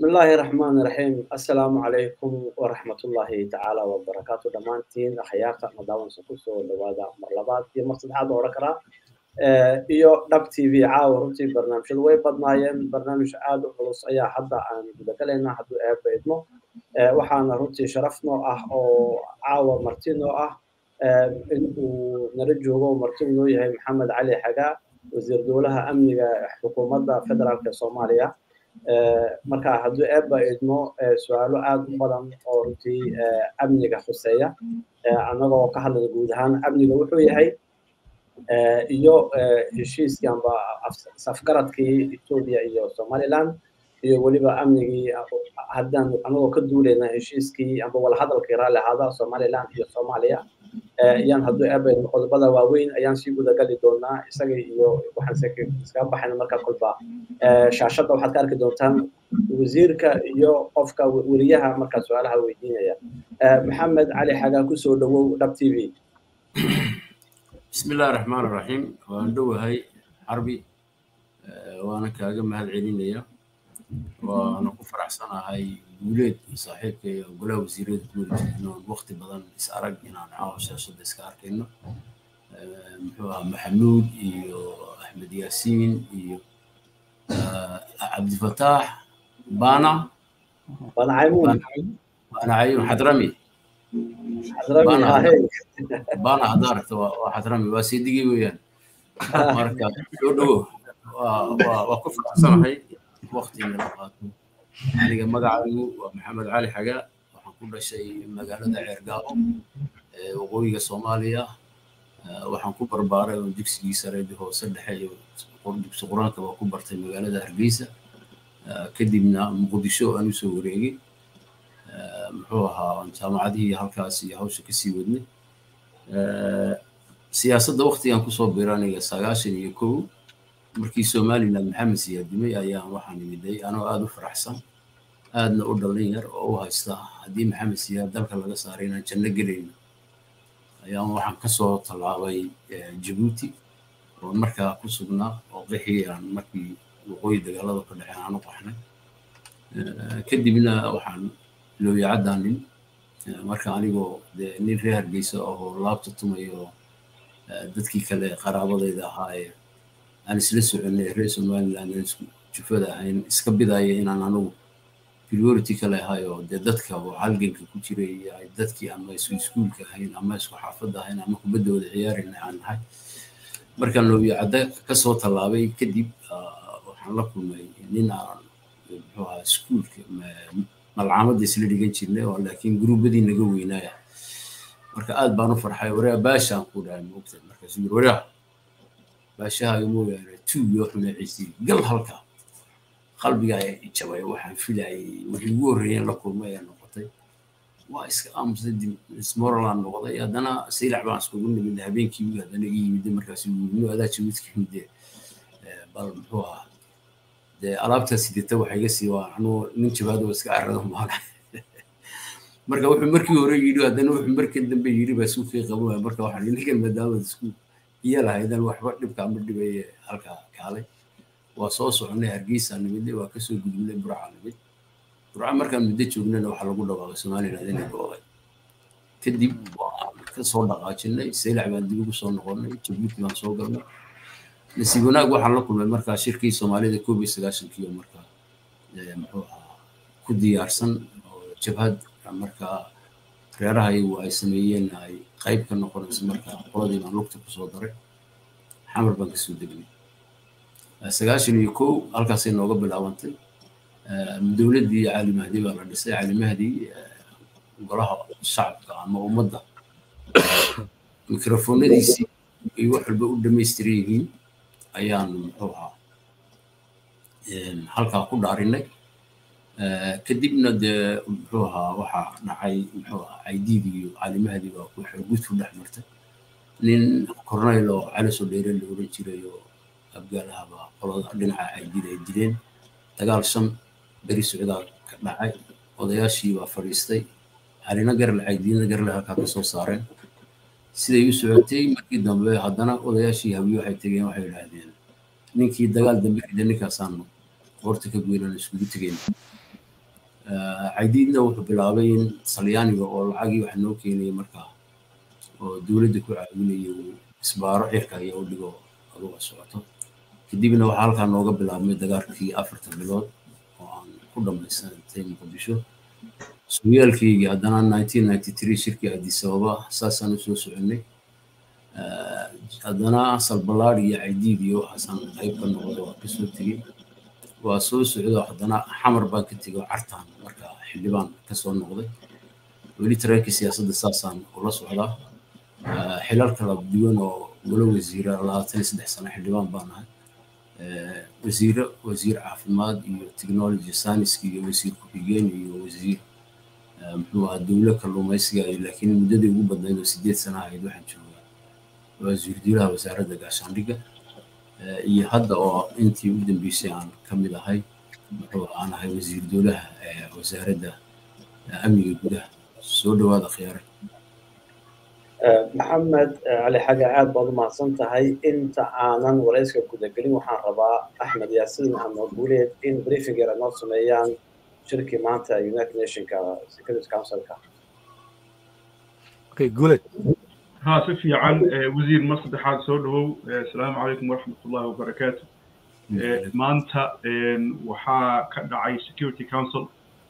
بسم الله الرحمن الرحيم السلام عليكم ورحمة الله تعالى وبركاته دمانتين أخيارتا مداوان سكوسو لوادا مرلبات iyo mar saddexaad oo oran karaa iyo dhab t v caawa runtii barnaamijyadu way badnaayeen barnaamij aad u culus ayaa hadda aan gudagalaynaa hadduu eebba idmo waxaana runtii sharaf noo ah oo caawa marti noo ah in uu nala joogo marti noo yahay maxamed cali xagaa wasiir dowlaha amniga xukuumadda federaalka soomaaliya marka hadduu eebba idmo su-aalo aad u badan oo runtii amniga khuseeya annagoo ka hadlaya guud ahaan amniga wuxuu yahay iyo heshiiskii amba safgaradkii etoobiya iyo somaliland iyo weliba amnigii haddaan annagoo ka duulayna heshiiskii amba walahadalkii raalli ahaada somaliland iyo soomaaliya ayaan hadduu eebba idmo qodobada waaweyn ayaan sii gudagali doonaa isaga iyo waxaan iskaga baxayna markaa kolba shaashadda waxaad ka arki doontaan wasiirka iyo qofka weriyaha markaa su-aalaha weydiinaya maxamed cali xagaa kusoo dhawow dhab t v بسم الله الرحمن الرحيم waan dhowahay xarbi waana kaaga mahad celinaya waana ku faraxsanahay guuleed saaxiibka iyo golaha wasiirada guuleed inaan waqti badan is arag inaan caawa shaashada iska arkayno muxuu ahaa maxamuud iyo axmed yaasiin iyo cabdifataax bana bana caymuun bana cayuun xadrami xadrami ahey bana haddaa aragta waa xadrami waa seedigii weeyaan marka soo dhowo waa ku faraxsanahay waqti in la qaato aniga magacaygu waa maxamed cali xagaa waxaan ku dhashay magaalada ceergaabo ee waqooyiga soomaaliya waxaan ku barbaaray oo dugsigii sare hoose dhexe iyo dugsi qur-aanka waa ku bartay magaalada hargeysa kadibna muqdisho aan usoo wareegay muxuu ahaa jaamacadihii halkaas iyo hawsha kasii wadnay siyaasadda waqtigan kusoo bira aniga sagaashan iyo kow markii somaliland maxamed siyaadimay ayaan waxaan imiday anoo aada u faraxsan aadna u dhallin yar oo u haysta haddii maxamed siyaad dalka laga saaray inaan janno gelayno ayaan waxaan kasoo tallaabay jabuuti oo markaa ku sugnaa oo qixii aan markii waqooyi dagaalada ka dhexeen aan u qaxnay kadibna waxaan looyacadaanin marka anigoo dee nin reer hargeysa oo laabta tumayo dadkii kale qaraabadayda ahaa ee aan isla soconay reer somaliland aan isku jufada ahayn iska bidaya inaan anigu priority kale ahayo dee dadka oo halganka ku jiray ay dadkii ama isku iskuulka ahayn ama isku xaafadda ahayn ama kubaddooda ciyaarina aan nahay markaan looyacadda kasoo tallaabay kadib waxaan la kulmay nin aan muxuu ahaa iskuulka malcaamadda isla dhigan jirnay oo laakiin gruubadii naga weynaaya marka aad baan u farxay waraa baashaan ku dhahay moogta markaasuu yiri waraa baashahaaga mooyaane tuuyo xuneeciisii gal halka qalbiga jabay waxaan filayay wixii ugu horreeyeen la kulmay ayaa noqotay waa iska aamusay ismorland noqday haddana saylac baan iskugu nimid habeenkii haddana ii yimid markaas wiilno adaa jawid ka yimid bal muxuu ahaa dee alaabtaa sidata waxay iga sii waa anuu nin jabaado iska carrada maana marka wuxuu markii hore yidhi haddana wuxuu markii dambe yidhi baa suuqii qabanaya marka waxaan ninkan maadaama isku iyo lahaydan waxba dhibka ama dhibaye halkaa kaalay waa soo soconay hargeysa nimidnay waa kasoo gudubnay burca nimid burca markaan muddo joognana waxaa lagu dhawaaqay somaliland inay go'day kadib waan kasoo dhaqaajinay saylac baan dib ugu soo noqonnay jabuuti baan soo galnay nasiib wanaag waxaan la kulmay markaa shirkii soomaalida koob iyo sagaashankiiyo markaa muxuu ahaa ku diyaarsan oo jabhad markaa reeraha iyagu ay sameeyeen ay qayb ka noqonayso markaa qoladii baan lugta kusoo daray xamar baan kasoo degnay sagaashan iyo kow halkaasay nooga bilaabantay dowladdii cali mahdi baa la dhisay cali mahdi golaha shacabka ama ummadda mikrofoonadiisii ay wax walba u dhamaystiran yihiin ayaan muxuu ahaa halkaa ku dhaarinay kadibna dee muxuu ahaa waxaa dhacay muxuu ahaa caydiid iyo cali mahdi baa waxay gudku dhex martay nin corneyl oo cali soo dheere la oran jiray oo abgaalahaba qolada dhinaca caydiid ay dileen dagaal shan beri socdaa ka dhacay odayaashii baa fadhiistay calina garle caydiidna garle halkaa kasoo saareen siday u socotay markii dambe haddana odayaashii habiyo waxay tegeen waxay idhaahdeen ninkii dagaal dambe rida ninkaasaanu qoorta ka goynaan iskugu tegeen caydiidna wuxuu bilaabay in talyaaniga oo lacagii wax noo keenayay markaa oo dowladda ku caawinaya uu isbaaro cirka ayaa u dhigo aduga socoto kadibna waxaa halkaa nooga bilaabmay dagaalkii afartan bilood oo aan ku dhammaysanatay muqdisho sugiyaalkaygii haddana nineteen ninety three shirkii addis ababa saasaan u soo soconay haddana salbalaad iyo caydiid iyo waxaasaan qayb ka noqday waa kasoo tegey waa soo socdo haddana xamar baan ka tegay oo cartaan marka xildhibaan kasoo noqday weli tareenkii siyaasadda saasaan ula socdaa xilal kala duwan oo wala wasiira labaatan iyo saddex sano xildhibaan baan ahay wasiiro wasiir caafimaad iyo technology science iyo wasiir ku-xigeen iyo wasiir muxuu ahaa dowlo kalluumaysiga laakiin muddadii ugu badnayd oo sideed sana ahayd waxaan joogaa wasiir dowlaha wasaaradda gaashaandhigga iyo hadda oo intii u dambeysay aan ka mid ahay muxuu aan ahay wasiir dowlaha wasaaradda amniga gudaha soo dhawaada khiyaare maxamed cali xaga aad baad u mahadsan tahay inta aanan warayska gudagelin waxaan rabaa axmed yaasiin ama guuleed in briefing yar noo sameeyaan shirkii maanta united nationka security councilka okay guuleed ها سفي عن وزير مصر حاد سودو السلام عليكم ورحمة الله وبركاته مانتا وحا كدعي security council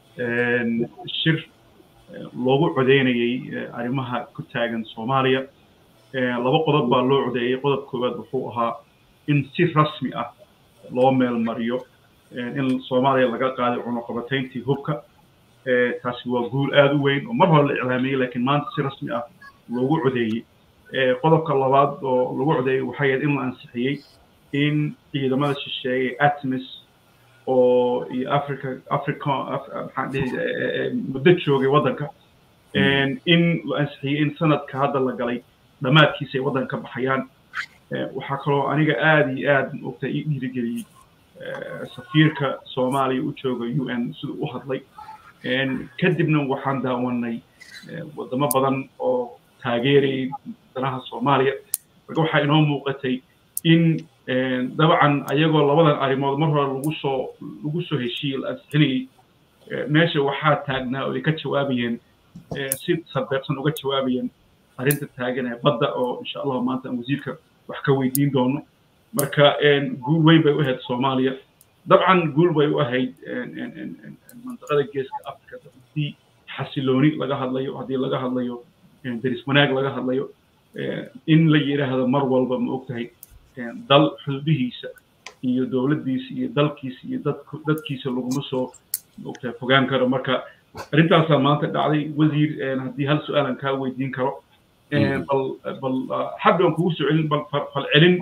الشر loogu codeynayay arrimaha ku taagan soomaaliya laba qodob baa loo codeeyey qodob koowaad wuxuu ahaa in si rasmi ah loo meel mariyo in soomaaliya laga qaaday cunuqabatayntii hubka taasi waa guul aada u weyn oo mar hore la iclaamiyey laakiin maanta si rasmi ah loogu codeeyey qodobka labaad oo lagu codeeyey waxay ahayd in la ansixiyey in ciidamada shisheeye atmis oo iyo africa africa maxaan dhihi muddo joogay waddanka in la ansixiyey in sanadka hadda la galay dhammaadkiisa ay waddanka ka baxayaan waxaa kaloo aniga aada iyo aad ogta ii dhiirigeliyey safiirka soomaaliya u jooga u n siduu u hadlay kadibna waxaan daawanay wadamo badan oo taageerayay danaha soomaaliya marka waxaa inoo muuqatay in dabcan ayagoo labadan arrimood mar hore lagu soo lagu soo heshiiyey la ansixinayey meesha waxaa taagnaa oo ay ka jawaabayeen si sarbeebsan uga jawaabayeen arrinta taagan ee badda oo insha allahu maanta aan wasiirka wax ka weydiin doono marka guul weyn bay u ahayd soomaaliya dabcan guul bay u ahayd mandiqada geeska africa haddii xasilooni laga hadlayo haddii laga hadlayo deris wanaag laga hadlayo in la yidhaahdo mar walba ma ogtahay dal xuduudihiisa iyo dowladdiisa iyo dalkiisa iyo dadkiisa laguma soo maogtahay fogaan karo marka arrintaasaa maanta dhacday wasiir haddii hal su-aalan kaa weydiin karo bal bal xagga aan kugu soo celin bal falcelin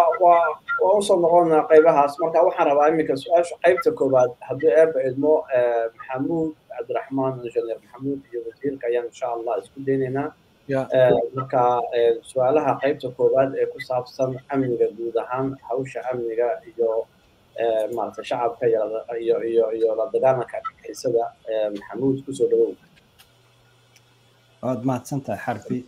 waa usoo noqonaa qaybahaas marka waxaan rabaa iminka su-aasha qaybta koowaad haddii eeba idmo maxamuud cabdiraxmaan injineer maxamuud iyo wasiirka ayaan insha allah isku daynaynaa marka su-aalaha qaybta koowaad ee ku saabsan amniga guud ahaan hawsha amniga iyo maaragtay shacabka iyo iyo iyo la dagaalanka xiisada maxamuud kusoo dhawow waad mahadsan tahay xarfi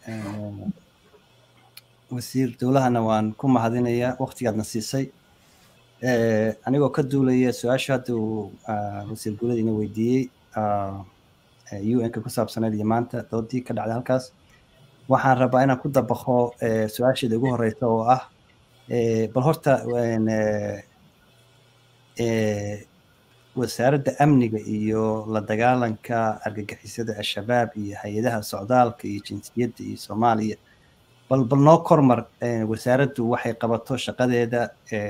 wasiir dowlahana waan ku mahadinayaa waktigaadna siisay anigoo ka duulaya su-aasha hadda uu wasiir guuladiina weydiiyey un-ka ku saabsaneed iyo maanta doodii ka dhacday halkaas waxaan rabaa inaan ku dabaqo su-aasheeda ugu horeysa oo ah bal horta wasaaradda amniga iyo la dagaalanka argagixisada al-shabaab iyo hay-adaha socdaalka iyo jinsiyadda iyo soomaaliya bal bal noo kormar wasaaraddu waxay qabato shaqadeeda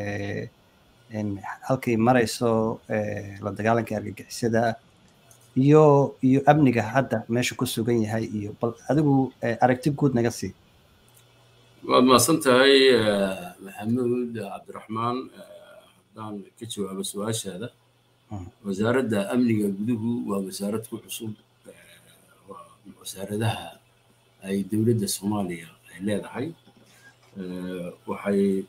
halkay marayso la dagaalanka argagixisada iyo iyo amniga hadda meesha ku sugan yahay iyo bal adigu aragti guud naga sii waad mahadsan tahay maxamuud cabdiraxmaan haddaan ka jawaabo su-aashaada wasaaradda amniga guduhu waa wasaarad ku cusub wasaaradaha ay dowladda soomaaliya ay leedahay waxay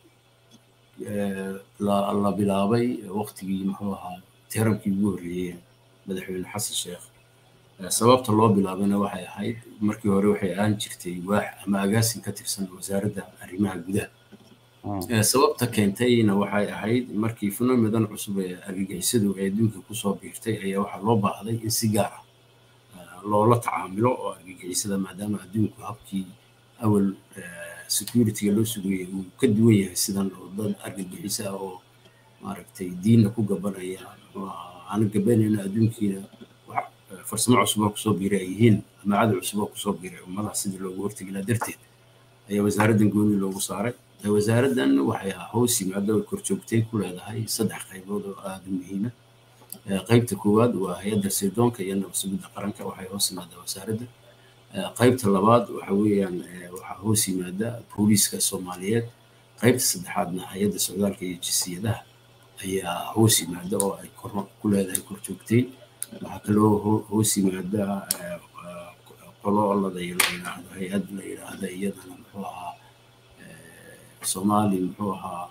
la bilaabay waqtigii muxuu ahaa tirankii ugu horreeyeen madaxweyne xasan sheekh sababta loo bilaabana waxay ahayd markii hore waxay ahaan jirtay waax ama agaasin ka tirsan wasaaradda arrimaha gudaha sababta keentayna waxay ahayd markii funomidan cusub ee argagixisadu ee adduunka kusoo biirtay ayaa waxaa loo baahday in si gaar ah loola tacaamilo oo argagixisada maadaama adduunku habkii awal securityga loo sugayay uu ka duwan yahay sidan oo dad argagixisa ah oo maaragtay diinna ku gabanaya aan gabanayno adduunkiina farsamo cusub oo kusoo biiray ay yihiin ama cadow cusub oo kusoo biiray ummadaha sidii loogu hortegi lahaa darteed ayaa wasaaraddan gooni loogu saaray wasaaraddan waxay hoos yimaado korjoogtay ku leedahay saddex qaybood oo aada u muhiima qaybta koowaad waa hay-adda sirdoonka iyo nabad sugidda qaranka waxay hoos yimaadaa wasaaradda qaybta labaad waxa weeyaan waxaa hoos yimaada booliiska soomaaliyeed qaybta saddexaadna hay-adda socdaalka iyo jinsiyadaha ayaa hoos yimaada oo ay ku leedahay korjoogtay waxaa kaloo hoos yimaada qolo la yidhaahdo hay-ad la yidhaahda iyadana muxuu ahaa soomaali muxuu ahaa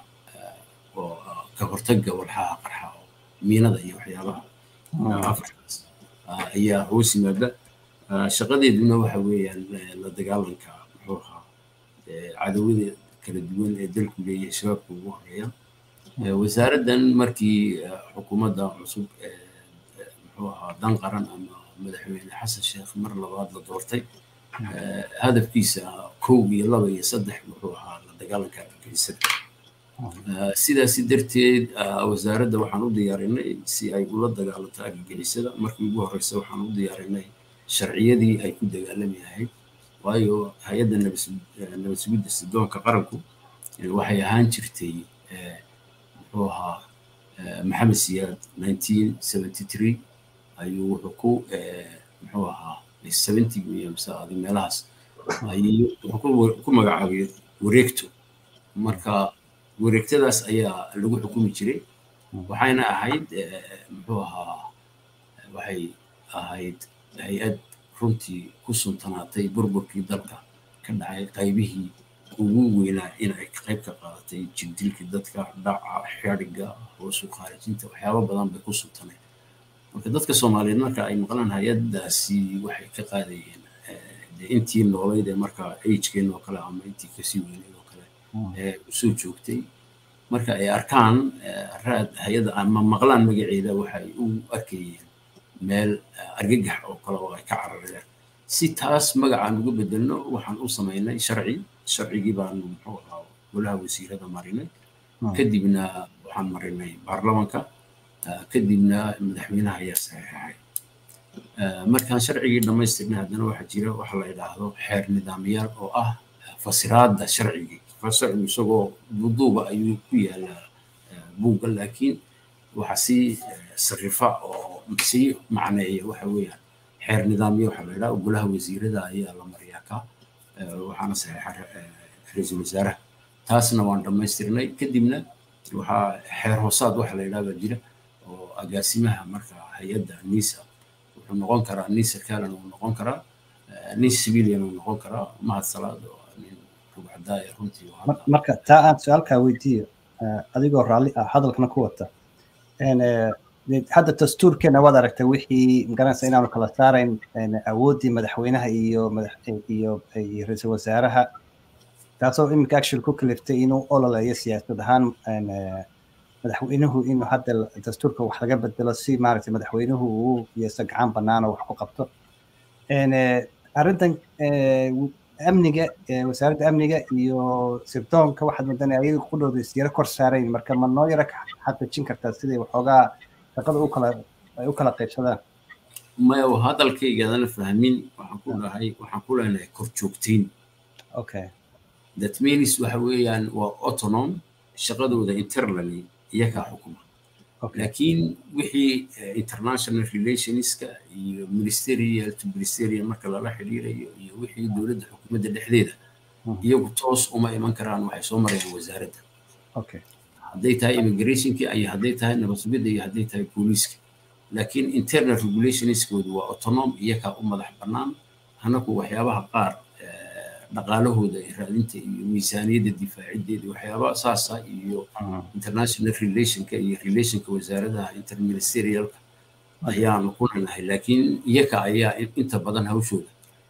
oo ka hortagga walxaha qarxa oo miinada iyo waxyaabaha afrikaas ayaa hoos yimaada shaqadeeduna waxa weeyaan la dagaalanka muxuu ahaa cadawada kala duwan ee dalku leeyahay shabaabka ugu horeeya wasaaraddan markii xukuumadda cusub muxuu ahaa dan qaran ama madaxweyne xasan sheekh mar labaad la doortay hadafkiisa kow iyo laba iyo saddex wuxuu ahaa la dagaalanka argagixisada sidaasi darteed wasaaradda waxaan u diyaarinay si ay ula dagaalanto argagixisada markii ugu horeysa waxaan u diyaarinay sharciyadii ay ku dagaalami lahayd waayo hay-adda nabad sugidda sidoonka qaranku waxay ahaan jirtay muxuu ahaa maxamed siyaad nineteen seventy three ayuu wuxuu ku muxuu ahaa seventy iyo mise adi meelahaas ayuu wuxuu ku magacaabay wareegto marka wareegtadaas ayaa lagu xukumi jiray waxayna ahayd muxuu ahaa waxay ahayd hay-ad runtii ku suntanaatay burburkii dalka ka dhacay qaybihii ugu weynaa in ay qayb ka qaadatay jirdilkii dadka dhaca xadhiga hoosu khaarijinta waxyaabo badan bay ku suntaneen marka dadka soomaaliyeed marka ay maqlaan hay-addaasi waxay ka qaadayeen intii noolayd ee marka agekeen oo kale ama intii kasii weyneyd oo kale ee usoo joogtay marka ay arkaan raad hay-adda ama maqlaan magaceeda waxay u arkayeen meel argagax oo kale oo ay ka carareen si taas magacaan uga bedelno waxaan u samaynay sharci sharcigii baanu muxuu ahaa golaha wasiirada marinay kadibna waxaan marinay baarlamanka kadibna madaxweynaha ayaa saxeexay markaan sharcigii dhammaystirnay haddana waxaa jira waxa la yidhaahdo xeer nidaamyaal oo ah fasiraadda sharcigii sharcigu isagoo duduuba ayuu ku yaalaa buugga laakiin waxa sii sarifa oo sii macneeya waxa weeyaan xeer nidaamyo waxaa la yidhaha golaha wasiirada ayaa la mariyaa ka waxaana saxeexa ra-iisul wasaaraha taasna waan dhammaystirnay kadibna waxaa xeer hoosaad waxa la yidhaha baa jira oo agaasimaha marka hay-adda nisa wuxuu noqon karaa nin sarkaalan uu noqon karaa nin civilian uu noqon karaa mahad salaad oo nin rugcadaaya runtii marka taa aan su-aalkaa weydiiyo adigoo raalli ah hadalkana ku wata hadda dastuurkeena waad aragtay wixii magaranaysa inaanu kala saarayn awooddii madaxweynaha iyo iyo ra-iisul wasaaraha taasoo iminka actually ku kaliftay inuu ololeeyo siyaasad ahaan madaxweynuhu inuu hadda dastuurka wax laga bedelo si maaragtay madaxweynuhu uu yeeso gacan bannaan oo wax ku qabto arrintan amniga wasaaradda amniga iyo sirdoonka waxaad moodanaya ayaga qudhooda isyaro kor saarayn marka ma noo yaro xaqiijin kartaa siday waxoogaa shaqada u kala ay u kala qaybsadaan maya hadalkaygaadana fahmin waxaan ku dhahay waxaan ku leenahay kor joogtayn okay that means waxa weeyaan waa autonom shaqadooda internally iyakaa xukuma laakiin wixii international relationska iyo ministerial to ministerial marka lala xiriirayo iyo wixii dowladda xukuumadda dhexdeeda iyagu toos uma iman karaan waxay soo marayaan wasaaradda hadday tahay immigrationki iyo hadday tahay nabad sugidda iyo hadday tahay booliiska laakiin internal regulationskoodu waa autonom iyakaa u madax bannaan anaku waxyaabaha qaar dhaqaalahooda raadinta iyo miisaaniyadda difaacideeda waxyaabaha saasa iyo international relationka iyo relationka wasaaradaha interministerialka ayaanu ku leenahay laakiin iyaka ayaa inta badan hawshooda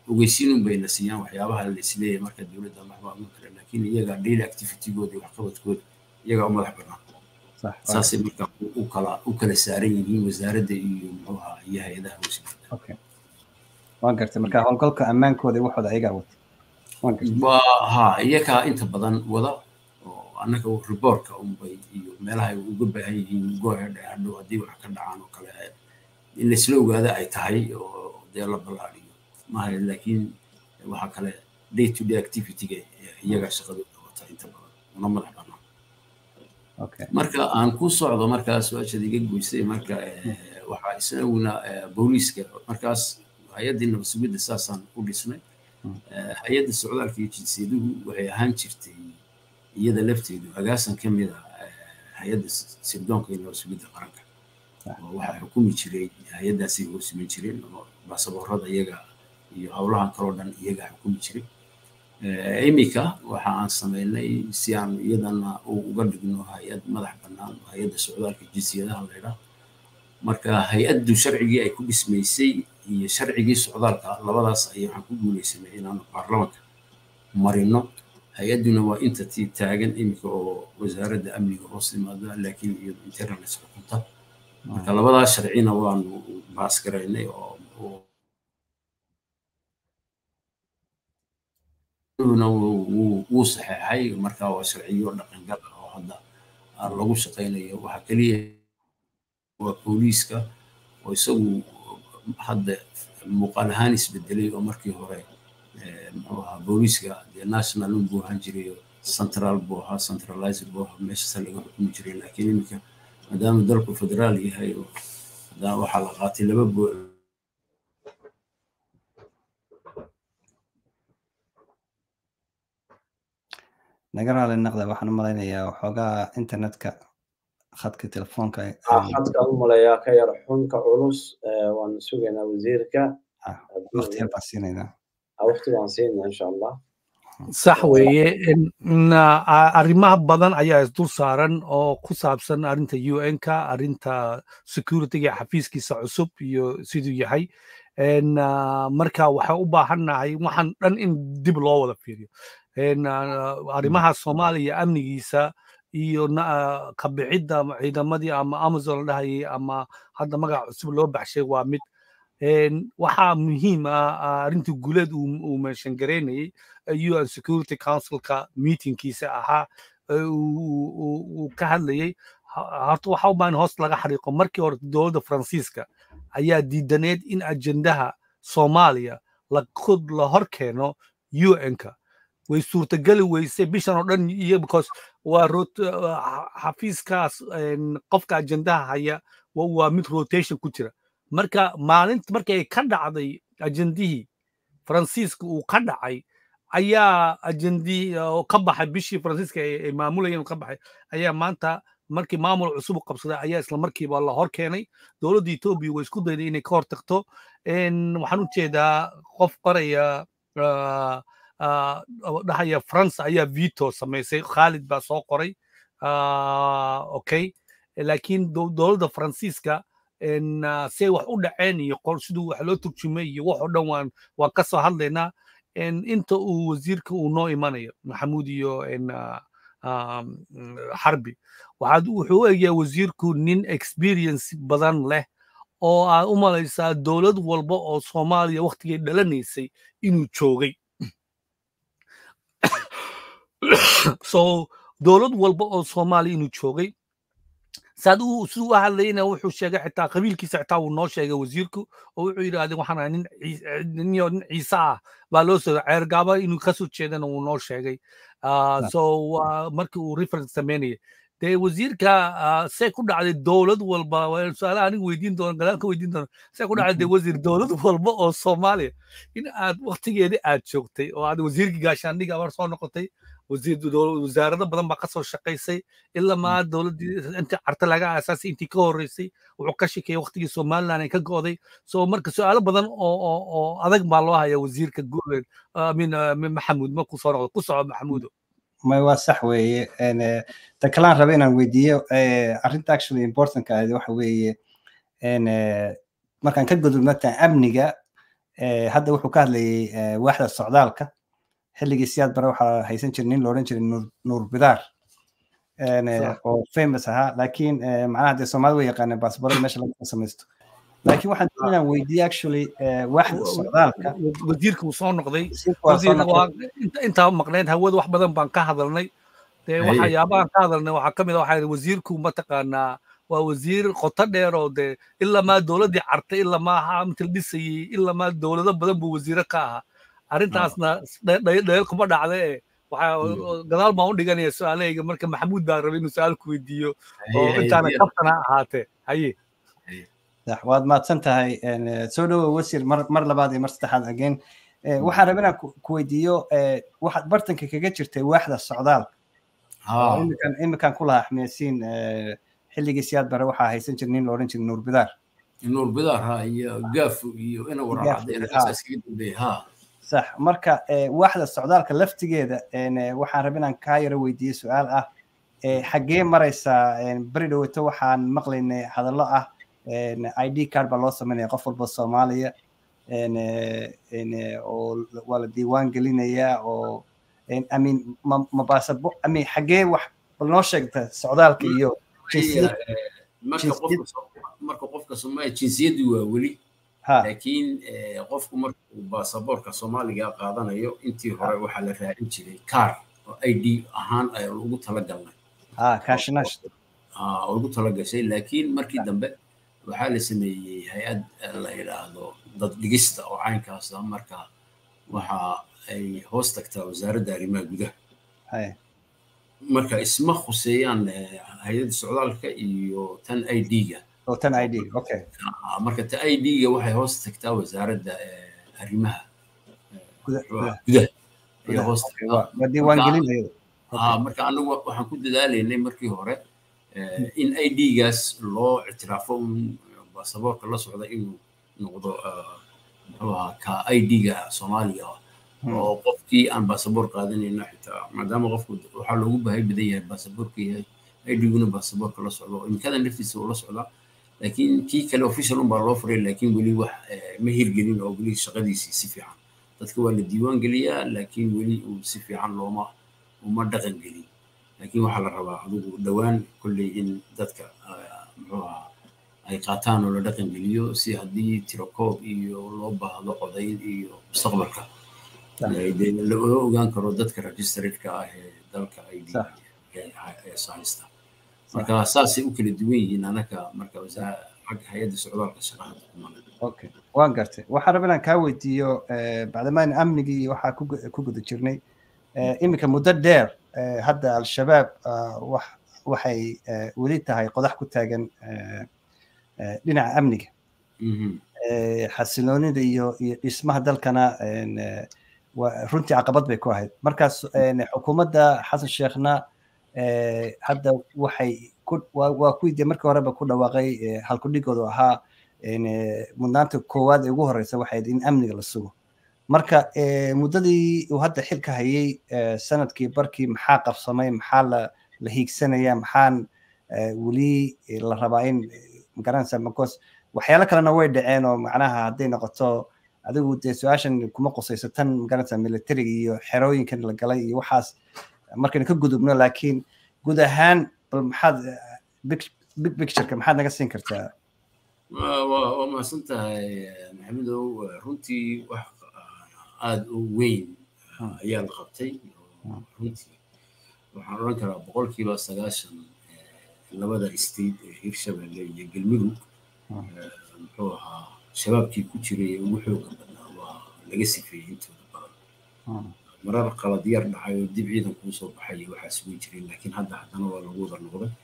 ogeysiinun bayna siiyaan waxyaabaha la isleeyahay marka dowladda waxbaa ma kale laakiin iyaga daily activitygooda iyo waxqabadkooda iyagaa u madax bannaan saasay marka u kala u kala saaran yihiin wasaaradda iyo muxuu ahaa iyo hay-adaha hoose waan gartay marka howlgalka ammaankooda iyo waxooda ayagaa wata waa ha iyagaa inta badan wada oo annaga riboorka unbay iyo meelaha ay uga baahan yihiin goohedhe hadhow haddii wax ka dhacaan oo kale in laisla ogaada ay tahay oo dee la ballaadhiyo maaha laakiin waxaa kale day to day activityga iyagaa shaqadooda wata inta badan una madax bannaan marka aan ku socdo markaas su-aashaad iga goysay marka waxaa isaguna booliiska markaas hay-addii nabad sugidda saasaan u dhisnay hay-adda socdaalka iyo jinsiyaduhu waxay ahaan jirtay iyada lafteedu agaasan ka mid a hay-adda sirdoonka iyo nabad sugidda qaranka waxaa xukumi jiray hay-addaasay hoosiman jireen oo baasaboorada iyaga iyo howlahan kaloo dhan iyaga xukumi jiray iminka waxa aan samaynay si aan iyadana uga dhigno hay-ad madax bannaan hay-adda socdaalka jinsiyadaha laydhaa marka hay-addu sharcigii ay ku dhismaysay iyo sharcigii socdaalka labadaas ayay waxaan ku guulaysanay inaanu baarlamanka marino hay-adduna waa entity taagan iminka oo wasaaradda amniga hoos yimaada laakiin iyadu internals xukunta marka labadaas sharcina waanu baas garaynay oo wuu saxeexay marka waa sharciyo dhaqangal ah oo hadda lagu shaqaynayo waxaa keliya waa booliiska oo isagu hadda muuqaal ahaan isbedelay oo markii hore muxuu ahaa booliiska dee national buu ahaan jiray central buu ahaa centralizer buu ahaa meeshaasa laga xukumi jiray laakiin iminka maadaama dalku federaal yahay oo haddana waxaa la qaatay laba naga raali naqda waxaan u malaynayaa waxoogaa internetka khadka telefoonka khadka u malayaa ka yar xunka culus waan sugaynaa wasiirka waqti yar baan siinaynaa waqti baan siinaa insha allah sax weeye arrimaha badan ayaa isdul saaran oo ku saabsan arrinta un-ka arrinta securityga xafiiskiisa cusub iyo siduu yahay marka waxay u baahannahay waxaan dhan in dib loo wada fiiriyo arrimaha soomaaliya amnigiisa iyo kabixidda ciidamadii ama amazon la dhahayay ama hadda magaca cusub loo baxshay waa mid waxaa muhiim ah arrintii guuleed uu meeshan garaynayay un security councilka meetingkiisa ahaa uu ka hadlayay horta waxa u baahan hoos laga xariiqo markii hore dowladda faransiiska ayaa diidaneed in ajendaha soomaaliya la hor keeno un-ka way suurtageli weysay bishan oo dhan iyo because waa xafiiskaas qofka ajendaha haya waa mid rotation ku jira marka maalinta markay ka dhacday ajendihii faransiiska uu ka dhacay ayaa ajendii ka baxay bishii faransiiska ay maamulayeen ka baxay ayaa maanta markii maamul cusub u qabsaday ayaa isla markiiba la hor keenay dowladda etoobiya way isku dayday inay ka hor tagto waxaan u jeedaa qof qoraya dhahaya france ayaa vito samaysay khalid baa soo qoray okay laakiin dowladda faransiiska say wax u dhaceen iyo siduu wax loo turjumay iyo wax oo dhan waan waan ka soo hadlaynaa inta uu wasiirka uu noo imanayo maxamuud iyo xarbi waxaad wuxuu u egyahay wasiirku nin experience badan leh oo aad u malaysaa dowlad walba oo soomaaliya waktigay dhalanaysay inuu joogay so dowlad walba oo soomaaliya inuu joogay saad uu siduu u hadlayna wuxuu sheegay xitaa qabiilkiisa xitaa wuu noo sheegay wasiirku oo wuxuu yidhahdeen waxaan ahay nin ninyo nin ciise ah baa loo soo ceergaaba inuu kasoo jeedana wuu noo sheegay so markii uu reference sameynayay dee wasiirka see ku dhacday dowlad walba su-aalaha aniga weydiin doono gadaal ka weydiin doono see ku dhacday dee wasiir dowlad walba oo soomaaliya in aad waktigeeda aad joogtay oo aad wasiirkii gaashaandhiga abar soo noqotay wasaarado badan baa kasoo shaqaysay ilaa maa dowladdii intii carta laga aasaasay intii ka horreysay wuxuu ka shikeeyey waktigii somaliland ay ka go'day so marka su-aalo badan oo oo oo adag baa loo haya wasiirka guuleed min maxamuud markuu soo noqdo ku soco maxamuudo may waa sax weeye ta kalaan raba inaan weydiiyo arrinta actually importantka ahayd waxa weeye markaan ka gudubno ta amniga hadda wuxuu ka hadlayay waaxda socdaalka xilligii siyaad bare waxaa haysan jiray nin loodhan jiray nuur bidaar oo famous ahaa laakiin macnaha dee soomaalida way yaqaaneen baasboorada meesha laga samaysto laakiin waxaan doonayaan weydiiyey actually waaxda socdaalka wasiirka uu soo noqday intaa maqnayd hawada wax badan baan ka hadalnay dee waxyaabahan ka hadalnay waxaa ka mid a waxaa wasiirku mataqaanaa waa wasiir qoto dheer oo dee ilaa maa dowladdii cartay ilaa maa inta la dhisayey ilaa maa dowlado badan buu wasiire ka ahaa arrintaasna dhayal kuma dhacda ee waxaa gadaal baan u dhiganaya su-aalahayga marka maxamuud baa rabay inuu su-aal ku weydiiyo oo intaana kaftana ahaatee haye waad mahadsan tahay soo dhowow wasiir mar mar labaad iyo mar saddexaad again waxaan rabay inaan ku weydiiyo waxaad bartanka kaga jirtay waaxda socdaal imikan imikan ku lahaa xmiyasiin xilligii siyaad bare waxaa haysan jira nin loodhan jiray nuur bidaar nuur bidaar ha iyo gaafu iyo ina waraacadeynaaas kaga dambeeya ha sax marka waaxda socdaalka laftigeeda waxaan rabay inaan kaa yaro weydiiyo su-aal ah xaggee maraysaa beri dhoweyto waxaan maqlaynay hadallo ah id card baa loo sameynaya qof walba soomaaliya oo waa la diiwaan gelinayaa oo amin mabaasabo amin xaggee wax bal noo sheegta socdaalka iyo marka qofka soomaaliya jinsiyaddu waa weli laakiin qofku markuu baasaboorka soomaaliga qaadanayo intii hore waxaa la raadin jiray kaar oo i d ahaan ugu talagalnay ugu talagashay laakiin markii dambe waxaa la sameeyey hay-ad la yidhaahdo dad dhigista oo caynkaasa marka waxa ay hoos tagtaa wasaaradda arrimaha gudaha marka isma khuseeyaan hay-adda socdaalka iyo tan i d-ga tan i d okay marka ta i d-ga waxay hoos tagtaa wasaaradda arrimaha gudaha ayay hoos tagtaa marka anagu waxaan ku dadaalaynay markii hore in i d-gaas loo ictiraafo un baasaboorka la socda inuu noqdo muxuu ahaa ka i d-ga soomaaliga ah oo qofkii aan baasaboor qaadanayna xitaa maadaama qofku waxaa loogu baahay badan yahay baasaboorka yahay i d-guna baasaboorka la socdo imikada naftiisa uu la socdaa laakiin kii kale official un baa loo furay laakiin weli wax ma hirgelin oo weli shaqadiisii si fiican dadka waa la diiwaan geliyaa laakiin weli uu si fiican looma uma dhaqan gelin laakiin waxaa la rabaa adigu dhowaan kolley in dadka muxuu ahaa ay qaataan oo la dhaqan geliyo si haddii tirokoob iyo loo baahdo codayn iyo mustaqbalka la ogaan karo dadka registraredka ah ee dalka ay haysta marka saasay u kala duwan yihiin anaka marka xagga hay-adda socdaalka shaqada okay waan gartay waxaan rabaa inaan kaa weydiiyo bacdamaan amnigii waxaa ku guda jirnay iminka muddo dheer hadda al-shabaab waxay weli tahay qodax ku taagan dhinaca amniga xasiloonida iyo iyo dhismaha dalkana runtii caqabad bay ku ahayd markaas xukuumadda xasan sheekhna hadda waxay waa kuwii dee markii horeba ku dhawaaqay halkudhigoodu ahaa mudnaanta koowaad ee ugu horeysa waxay in amniga la sugo marka muddadii uu hadda xilka hayay sanadkii barkii maxaa qabsamay maxaa la la hiigsanaya maxaan weli la rabaa in magaranaysa macos waxyaalo kalena way dhaceen oo macnaha hadday noqoto adigu dee su-aashan kuma qusayso tan magaranaysa militariga iyo xerooyinkan la galay iyo waxaas markaynu ka gudubno laakiin guud ahaan bal maxaad big pictureka maxaad naga siin kartaa waa mahadsan tahay maxamedow runtii wax aada u weyn ayaa la qabtay runtii waxaan odhan karaa boqolkiiba sagaashan labada state ee hirshabelle iyo galmudug muxuu ahaa shabaabkii ku jiray ee ugu xooga badnaa waa laga sifeeyey intooda badan marar qalad yar dhacay oo dib ciidan kuu soo baxay waxaas way jireen laakiin hadda haddana waa lagu wada noqday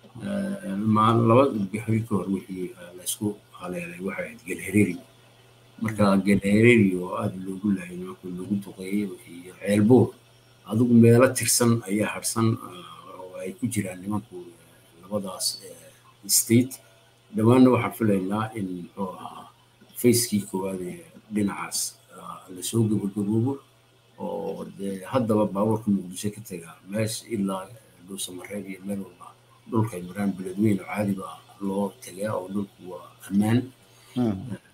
laba bixi ka hor wixii laysku haleelay waxay ahayd gelhereeri marka gelhereeri oo aada loogu laayay nimanka loogu duqeeyey iyo ceelbuur adigu meelo tirsan ayaa harsan oo ay ku jiraan nimanku labadaas state dhammaanna waxaan filaynaa in muxuu ahaa facekii koowaad ee dhinacaas lasoo gabagaboobo oo dee haddaba baabuurka muqdisho ka tagaa meesha ilaa dhuusamareeb iyo meel walba dhulkay maraan beledweyn oo caadi baa loo tagaa oo dhulku waa ammaan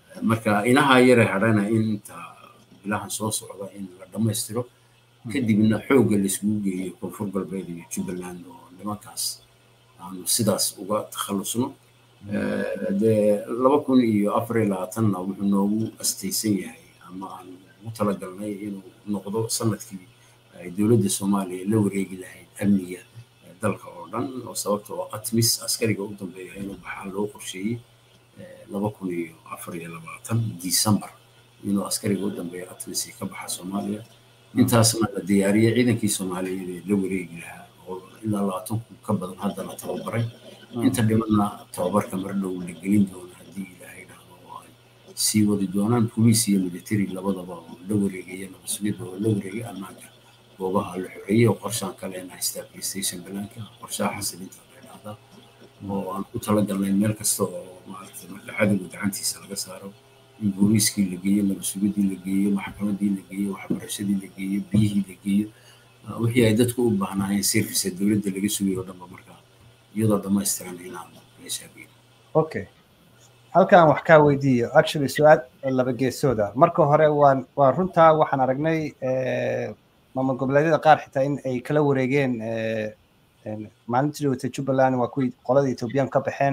marka inaha yare hadhana in inta bilahan soo socda in la dhammaystiro kadibna xoogga laiskugu geeyo koonfur galbeed iyo jubbaland oo nimankaas aanu sidaas uga takhallusno dee laba kun iyo afar iyo labaatanna wuxuu noogu astaysan yahay ama aan ugu talagalnay inuu noqdo sanadkii ay dowladda soomaaliya la wareegi lahayd amniga dalka oo dhan oo sababta oo atmis askariga u dambeeya inuu baxaa loo qorsheeyey laba kun iyo afar iyo labaatan december inuu askariga u dambeeya atmis ka baxa soomaaliya intaasna la diyaariyey ciidankii soomaaliyeed ee la wareegi lahaa oo ilaa labaatan kun ka badan hadda la tababaray inta dhimanna tababarka mar dhow la gelin doono haddii ilaahay dhahdo oo ay sii wadi doonaan boliis iyo military labadaba oo la wareegaya nabasugidda oo la wareegay ammaanka goobaha la xoreeyey oo qorshaan kalena haystaa playstation banaanka qorshaha xasilinta la dhahdaa oo aan ku talagalnay meel kasta oo maaragtay marka cadowga gacantiisa laga saaro in booliiskii la geeyo nabasugiddii la geeyo maxkamaddii la geeyo waxbarashadii la geeyo biyihii la geeyo wixii ay dadku u baahnaayeen service dowladda laga sugayo dhanba marka iyadoo dhammaystiran inaan meeshaa geyno okay halkan wax kaa weydiiyo actually su-aal laba geesooda marka hore waan waa runtaa waxaan aragnay maamul goboleedyada qaar xitaa in ay kala wareegeen maalintii dhawata jubbaland waa kuwii qolada ethoobiyan ka baxeen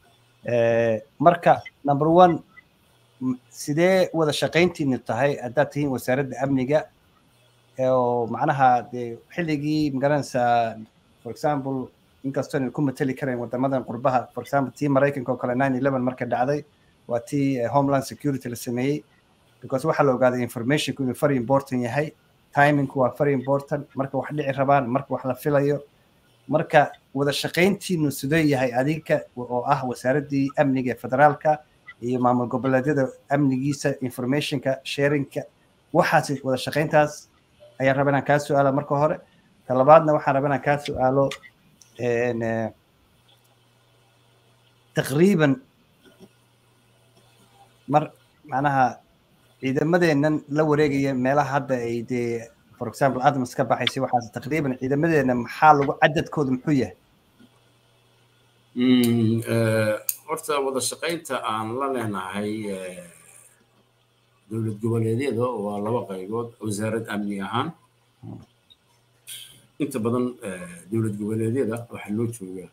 marka number one sidee wada shaqayntiinu tahay haddaad tihiin wasaaradda amniga oo macnaha dee xilligii magaranaysaa for example inkastoo aynu ku mateli karayn wadamadan qurbaha for example tii maraykanka oo kale nine eleven marka dhacday waa tii homeland security la sameeyey because waxaa la ogaaday informationku inuu very important yahay timingku waa very important marka wax dhici rabaan marka wax la filayo marka wada shaqayntiinu sidee yahay adinka oo ah wasaaraddii amniga ee federaalka iyo maamul goboleedyada amnigiisa informationka sharingka waxaas wada shaqayntaas ayaan raba inaan kaa su-aala marka hore talabaadna waxaan raba inaan kaa su-aalo taqriiban mar macnaha ciidamadeennan la wareegaya meelaha hadda ay dee for example admas ka baxaysay waxaas taqriiban ciidamadeenna maxaa lagu cadadkooda muxuu yahay horta wada shaqaynta aan la leenahay dowlad goboleedyada waa laba qaybood wasaarad amni ahaan inta badan dowlad goboleedyada waxaa loo joogaa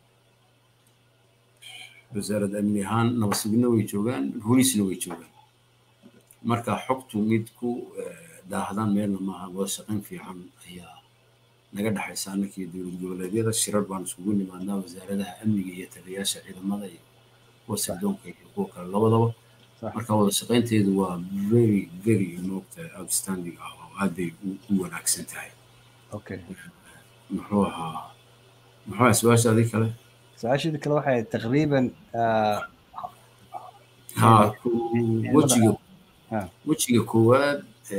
wasaarad amni ahaan nabasugidna way joogaan booliisna way joogaan marka xogtu mid ku daahdan meelna maaha wada shaqayn fiican ayaa naga dhexaysa annakii dowlad goboleedyada shirar baan iskugu nimaadnaa wasaaradaha amniga iyo taliyayaasha ciidamada iyo kuwa sirdoonka iyo kuwa kale labadaba marka wada shaqaynteedu waa very very moogta outstanding ah oo aad bay u wanaagsan tahay okay muxuu ahaa muxuu ahaa su-aashaadii kale su-aashadii kale waxay taqriiban ha wejiga wejiga koowaad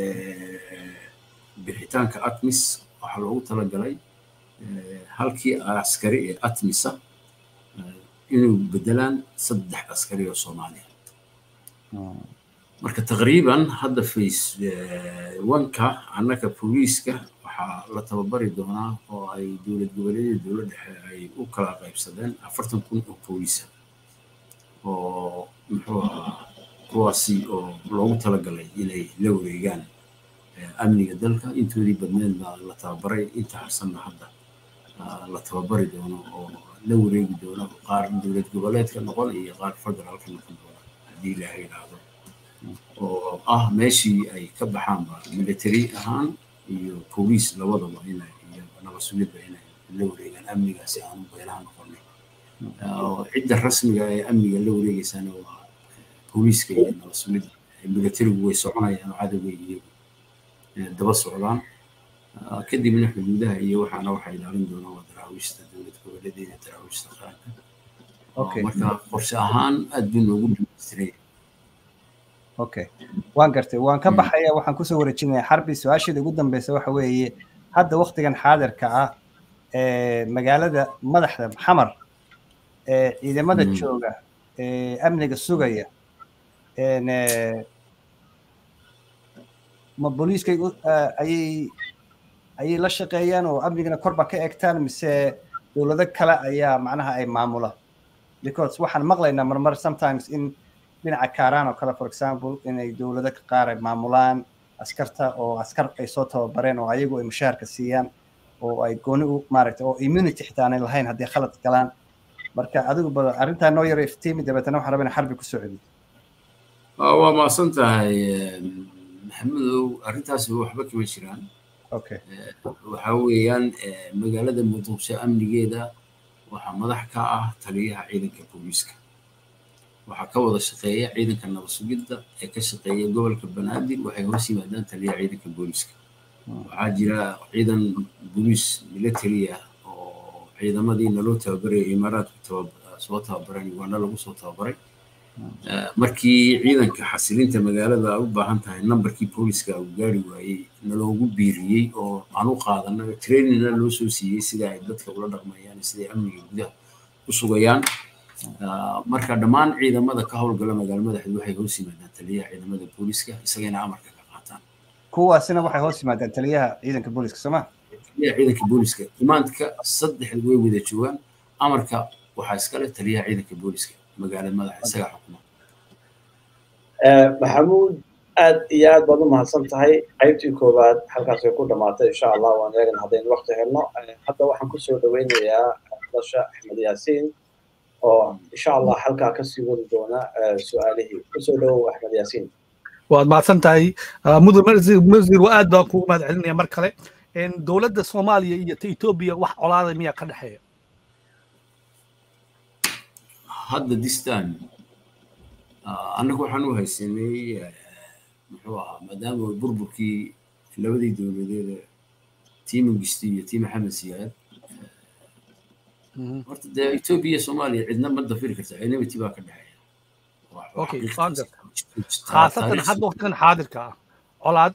bixitaanka atmis waxaa loogu talagalay halkii askari ee atmisa inuu bedelaan saddex askari oo soomaaliya marka taqriiban hadda face wanka annaka booliiska waxaa la tababari doonaa oo ay dowlad goboleedyada dowlad dhexe ay u kala qaybsadeen afartan kun oo booliisa oo muxuu ahaa kuwaasi oo loogu talagalay inay la wareegaan amniga dalka intoodii badneed baa la tababaray inta harsanna hadda la tababari doono oo la wareegi doono qaar dowlad goboleedka noqon iyo qaar federaalka noqon doona haddii ilaahay idhaahdo oo ah meeshii ay ka baxaanba military ahaan iyo booliis labadaba inay iyo nabasugidba inay la wareegaan amnigaasi aanu beelaha noqonay cidda rasmiga ee amniga la wareegeysana waa booliiska iyo nabasugidda militarigu way soconayaan oo cadowga iyagu daba socdaan kadibna xuduudaha iyo waxaana waxaa ilaalin doonaa waa daraawiishta dowlad goboleedeeda daraawiishta qaranka marka qorshe ahaan aad buu noogu dhamaystiray okay waan gartay waan ka baxaya waxaan kusoo wareejinaya xarbi su-aasheeda ugu dambeysa waxa weeye hadda waktigan xaadirka ah magaalada madaxda xamar ciidamada jooga amniga sugaya ma booliiskay ayay ayay la shaqeeyaan oo amnigana korba ka egtaan mise dowlado kale ayaa macnaha ay maamula because waxaan maqlaynaa marmar sometimes in dhinaca kaaraan oo kale for example inay dowlado qaar ay maamulaan askarta oo askar ay soo tababareen oo ayagu ay mushaharka siiyaan oo ay gooni u maaragtay oo immunity xitaa aanay lahayn haddii khalad galaan marka adigu ba arrintaa noo yaro iftiimi dabeetana waxaan rabaa in xarbi ku soo celiyo waa maasan tahay maxamedow arrintaasi waxba kama jiraan okay waxaa weeyaan magaalada muqdisho amnigeeda waxaa madax ka ah taliyaha ciidanka booliiska waxaa ka wada shaqeeya ciidanka nabad sugidda ee ka shaqeeya gobolka banaadir waxay hoos yimaadaan taliyaha ciidanka booliiska waxaa jira ciidan booliis military ah oo ciidamadii naloo tababaraya imaaraadku soo tababaran uganda lagu soo tababaray markii ciidanka xasilinta magaalada u baahan tahay nambarkii booliska uu gaari waayey naloogu biiriyey oo aan u qaadana trainingna loo soo siiyey sida ay dadka ula dhaqmayaan siday amniga gudaha u sugayaan marka dhammaan ciidamada ka howlgala magaalo madaxeed waxay hoos yimaadaan taliyaha ciidamada booliska isagana amarka ka qaataan kuwaasina waxay hoos yimaadaan taliyaha ciidanka booliska sooma taliyaha ciidanka booliska imaanka saddexda way wada joogaan amarka waxaa iskale taliyaha ciidanka booliska magaalada madaxa isaga xukuma maxamuud aad iyo aad baad u mahadsan tahay qaybtii koowaad halkaasay ku dhamaatay insha allah waan eegan haddaynu waqti helno hadda waxaan kusoo dhaweynayaa dasha axmed yaasiin oo insha allah halkaa kasii wadi doona su-aalihii kusoo dhawow axmed yaasiin waad mahadsan tahay mudur masir aad baan kugu mahad celinaya mar kale dowladda soomaaliya iyo ta etoobiya wax colaada miyaa ka dhexeeya hadda this time annagu waxaan u haysanay muxuu ahaa maadaama burburkii labadii dowladeed tii mangisti iyo tii maxamed siyaad horta dee etoobiya iyo soomaaliya cidna ma dafiri karta enmity baa ka dhexeeya okay khaasatan hadda waqtigan xaadirka ah colaad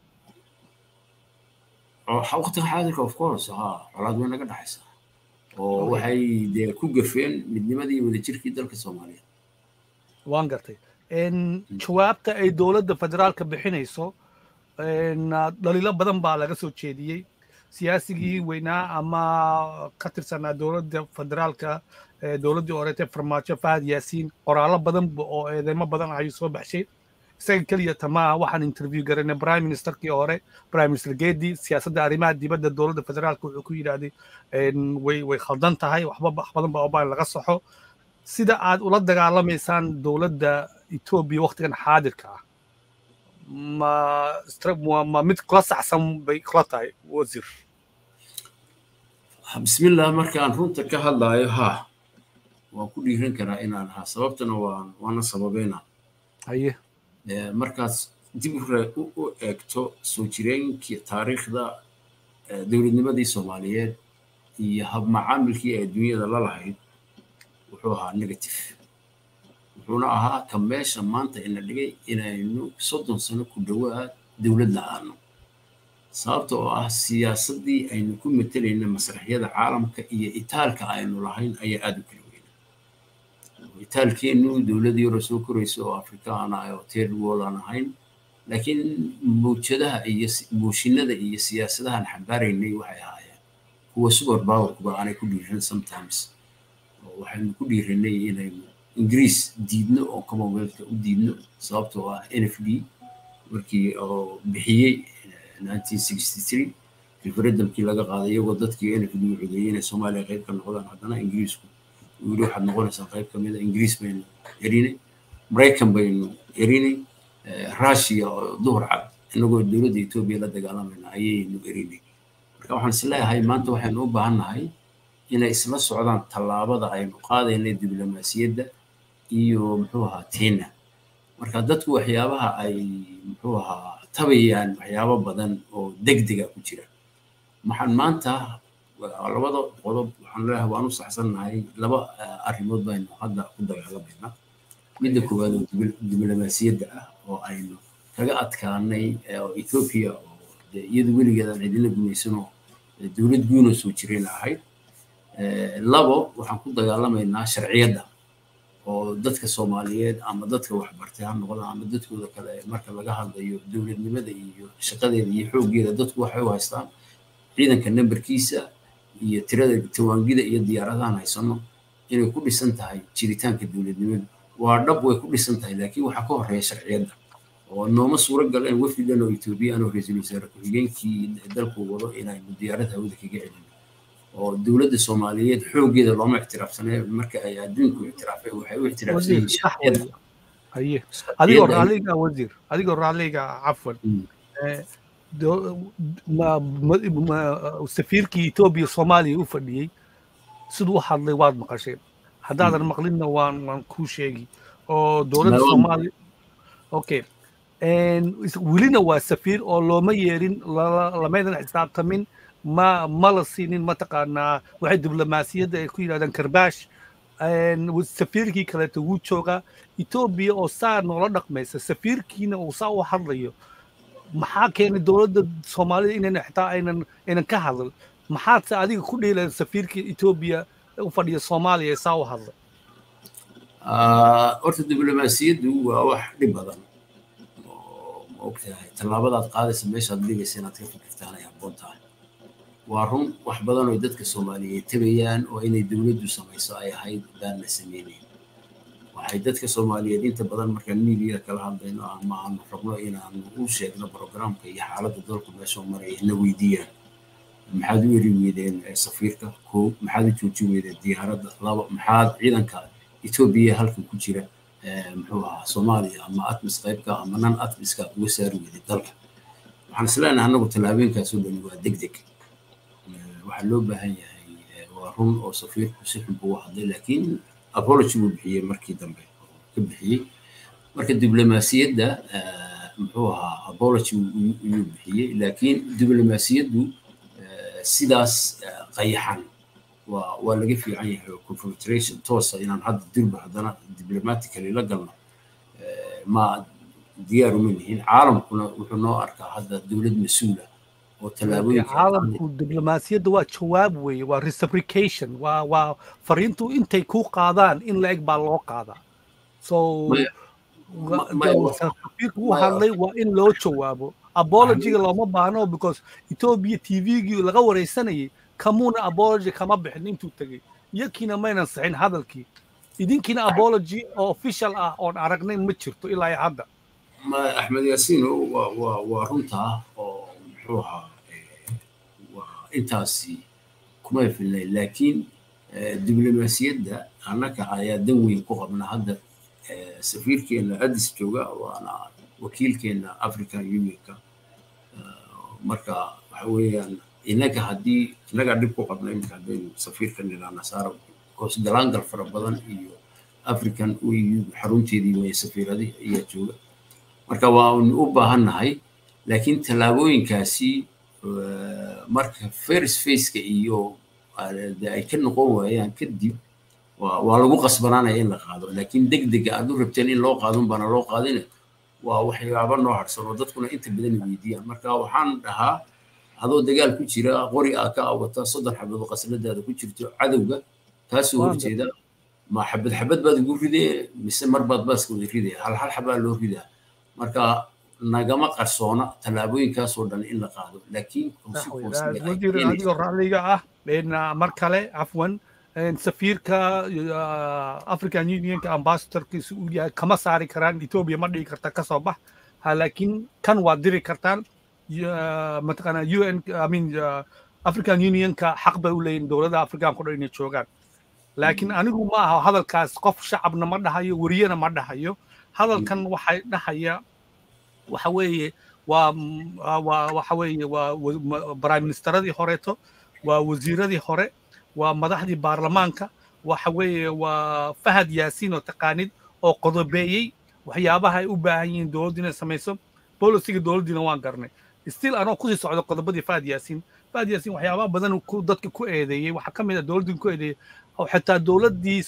waqtiga xaadirka of course ha colaad way naga dhexaysaa oo waxay dee ku gafeen midnimadii wadajirkii dalka soomaaliya waan gartay jawaabta ay dowladda federaalka bixinayso dhaliilo badan baa laga soo jeediyey siyaasigii weynaa ama ka tirsanaa dowladda federaalka dowladdii horeete farmaajo fahad yaasiin qoraallo badan oo eedeymo badan ayuu soo baxshay isaga keliya tamaa waxaan interview garanay prime ministerkii hore prime minister gedi siyaasadda arrimaha dibadda dowladda federaalka wuxuu ku yidhaahday way way khaldan tahay waxba wax badan baa obaan laga saxo sida aad ula dagaalamaysaan dowladda etoobiya waqtigan xaadirka ah ma ma mid kula saxsan bay kula tahay wasiir bismillah markaan runta ka hadlaayo ha waan ku dhiiran karaa inaan ahaa sababtana waan waana sababeynaa haye markaas dib u eegto soo jireenkii taariikhda dowladnimadii soomaaliyeed iyo habmacaamilkii ay adduunyada la lahayd wuxuu ahaa negative wuxuuna ahaa ka meesha maanta ina dhigay inaynu soddon sano ku dhowaad dowlad la-aano sababta oo ah siyaasaddii aynu ku matelayna masraxyada caalamka iyo itaalka aynu lahayn ayaa aada u kala weyna itaalkeennu dowladii hore soo koraysa oo afrikaan ah oo third world aan ahayn laakiin mawjadaha iyo mooshinada iyo siyaasadahan xambaaraynay waxay ahaayeen kuwa super powerkuba aanay ku dhiiran sometimes waxaynu ku dhiiranay inaynu ingiriis diidno oo commonwealthka u diidno sababtoo ah n f d markii oo bixiyey 1963 referendumkii laga qaaday iyagoo dadkii n f d u codeeyey inay soomaaliya qayb ka noqdaan haddana ingiriisku uu yidhi waxaad noqonaysaa qayb ka mida ingiriis baynu erinay maraykan baynu erinay russia oo duhur cad inagoo dowladda etoobiya la dagaalamayna ayaynu erinay marka waxaan isleeyahay maanta waxaynu u baahannahay inay isla socdaan tallaabada aynu qaadaynay diblomaasiyadda iyo muxuu ahaa tiina marka dadku waxyaabaha ay muxuu ahaa tabayaan waxyaabo badan oo degdega ku jira maxaan maanta labada qodob waxaan leeyahay waan u saxsannahay laba arrimood baynu hadda ku dagaalamaynaa midda koowaad oo diblomaasiyadda ah oo aynu kaga adkaanay oo ethoopia oo iyadu weligeedaan cidina gumaysanoo dowlad guuna soo jirayna ahayd labo waxaan ku dagaalamaynaa sharciyadda oo dadka soomaaliyeed ama dadka waxbartay ha noqda ama dadkooda kale marka laga hadlayo dowladnimada iyo shaqadeeda iyo xooggeeda dadku waxay u haystaan ciidanka nambarkiisa iyo tirada tawaangida iyo diyaaradahan haysano inay ku dhisan tahay jiritaanka dowladnimadu waa dhab way ku dhisan tahay laakiin waxaa ka horeeya sharciyadda oo nooma suuro galeen wafdidan oo etoobiyaan oo ra-iisul wasaare ku-xigeenkii dalku wado inaynu diyaarad hawada kaga celin oo dowladda soomaaliyeed xooggeeda looma ictiraafsanay marka ay adduunku ictiraafay waxay u ictiraafsan yihiin sharciyadda haye adigoo raalliga wasiir adigoo raalliga cafwan safiirkii etoobiya soomaaliya u fadhiyey siduu u hadlay waad maqasheen haddaadan maqlinna waan waan kuu sheegi oo dowladda soomaaliya okay welina waa safiir oo looma yeerin lamaydan xisaabtamin ma ma la siinin mataqaanaa waxay diblomaasiyadda ay ku yidhahdaan karbaash safiirkii kaleeto wuu joogaa etoobiya oo saa noola dhaqmaysa safiirkiina uu saa u hadlayo maxaa keenay dowladda soomaalida inayna xitaa aynan aynan ka hadal maxaadse adiga ku dheelaya safiirka etoobiya u fadhiya soomaaliya ee saa u hadlay horta diblomaasiyaddu waa wax dhib badan ma ogtahay tallaabadaad qaadaysa meeshaad dhigaysa inaad ka fikirtaan ay habboon tahay waa run wax badan oo dadka soomaaliyeed tabayaan oo inay dowladdu samayso ay ahayd baan la sameynayn waxay dadka soomaaliyeed inta badan markaan miidiya kala hadlayno ama aanu rabno inaanu u sheegno programka iyo xaaladda dalku meeshoo maraya na weydiiyaan maxaad u eri weydeen safiirka koo maxaad u jooji weydeen diyaaradda laba maxaad ciidanka etoobiya halkan ku jira muxuu ahaa soomaaliya ama atmis qaybka ama nan atmiska uga saari weyday dalka waxaan isleenahay annagu tallaabeenkaasoo dhani waa deg deg waxaa loo baahan yahay waa run oo safiirku si xun buu hadlay laakiin apology buu bixiyey markii dambe ka bixiyey marka diblomaasiyadda muxuu ahaa apology ayuu bixiyey laakiin diblomaasiyaddu sidaas qayaxan waa waa laga fiican yahay oo confederation toosa inaan hadda dirba haddana diplomatically la galno ma diyaar uma nihin caalamkuna wuxuu noo arkaa hadda dowlad mas-uula oo tallaabooyinka caalamku diblomaasiyadda waa jawaab weeye waa reciprocation waa waa fariintu intay ku qaadaan in la eg baa loo qaadaa so safiirku u hadlay waa in loo jawaabo apologyga looma baahno because etoobiya tvgii laga wareysanayay kamuuna apology kama bixin intuu tegey iyakiina maynan sixin hadalkii idinkiina apology oo official ah oon aragnay ma jirto ilaa hadda axmed yaasiino waa waa waa runtaa oo muxuu ahaa waa intaasi kuma filnay laakiin diblomaasiyadda annaga ayaa dan weyn ku qabna hadda safiirkeena addis jooga waana wakiilkeena african unionka marka waxa weeyaan innaga haddii innagaa dhib ku qabna iminka haddaynu safiirka nidhaahna saara hoos galaangal fara badan iyo african eu xarunteedii way safiiradii ayaa jooga marka waanu u baahannahay laakiin tallaabooyinkaasi marka first faceka iyo ay ka noqon waayaan kadib waa lagu qasbanaanaya in la qaado laakiin deg dega aad u rabteen in loo qaadun baana loo qaadine waa waxyaaba noo harsan oo dadkuna inta badan weydiiyaan marka waxaan dhahaa adoo dagaal ku jira qori aa ka awata soddon xabadood qasladaada ku jirto cadowga kaasoo horjeeda ma xabad xabad baad ugu ridee mise mar baad baaska wada ridaya hal hal xabaa loo ridaa marka nagama qarsoona tallaabooyinkaasoo dhan in la qaado laakiin adigoo racliga ah mar kale cafwan safiirka african unionka ambassadorkiisa uu yahay kama saari karaan etoobiya ma dhigi karta kasoo bax laakiin kan waad diri kartaan mataqaana un i mean african unionka xaq bay u leeyihin dowladda afrikaanka o dhan inay joogaan laakiin anigu ma aha hadalkaas qof shacabna ma dhahayo weriyana ma dhahayo hadalkan waxay dhahaya waxa weeye waa waa waxa weeye waa prime ministeradii horeeto waa wasiiradii hore waa madaxdii baarlamaanka waxa weeye waa fahad yaasiin oo taqaanid oo qodobeeyey waxyaabaha ay u baahan yihiin dowladdu inay samayso bolisiga dowladdiina waan garnay still anoo kusii socdo qodobadii fahad yaasiin fahad yaasiin waxyaabaha badan dadka ku eedeeyey waxaa ka mid ah dowladdii ku eedeeyey oo xitaa dowladdii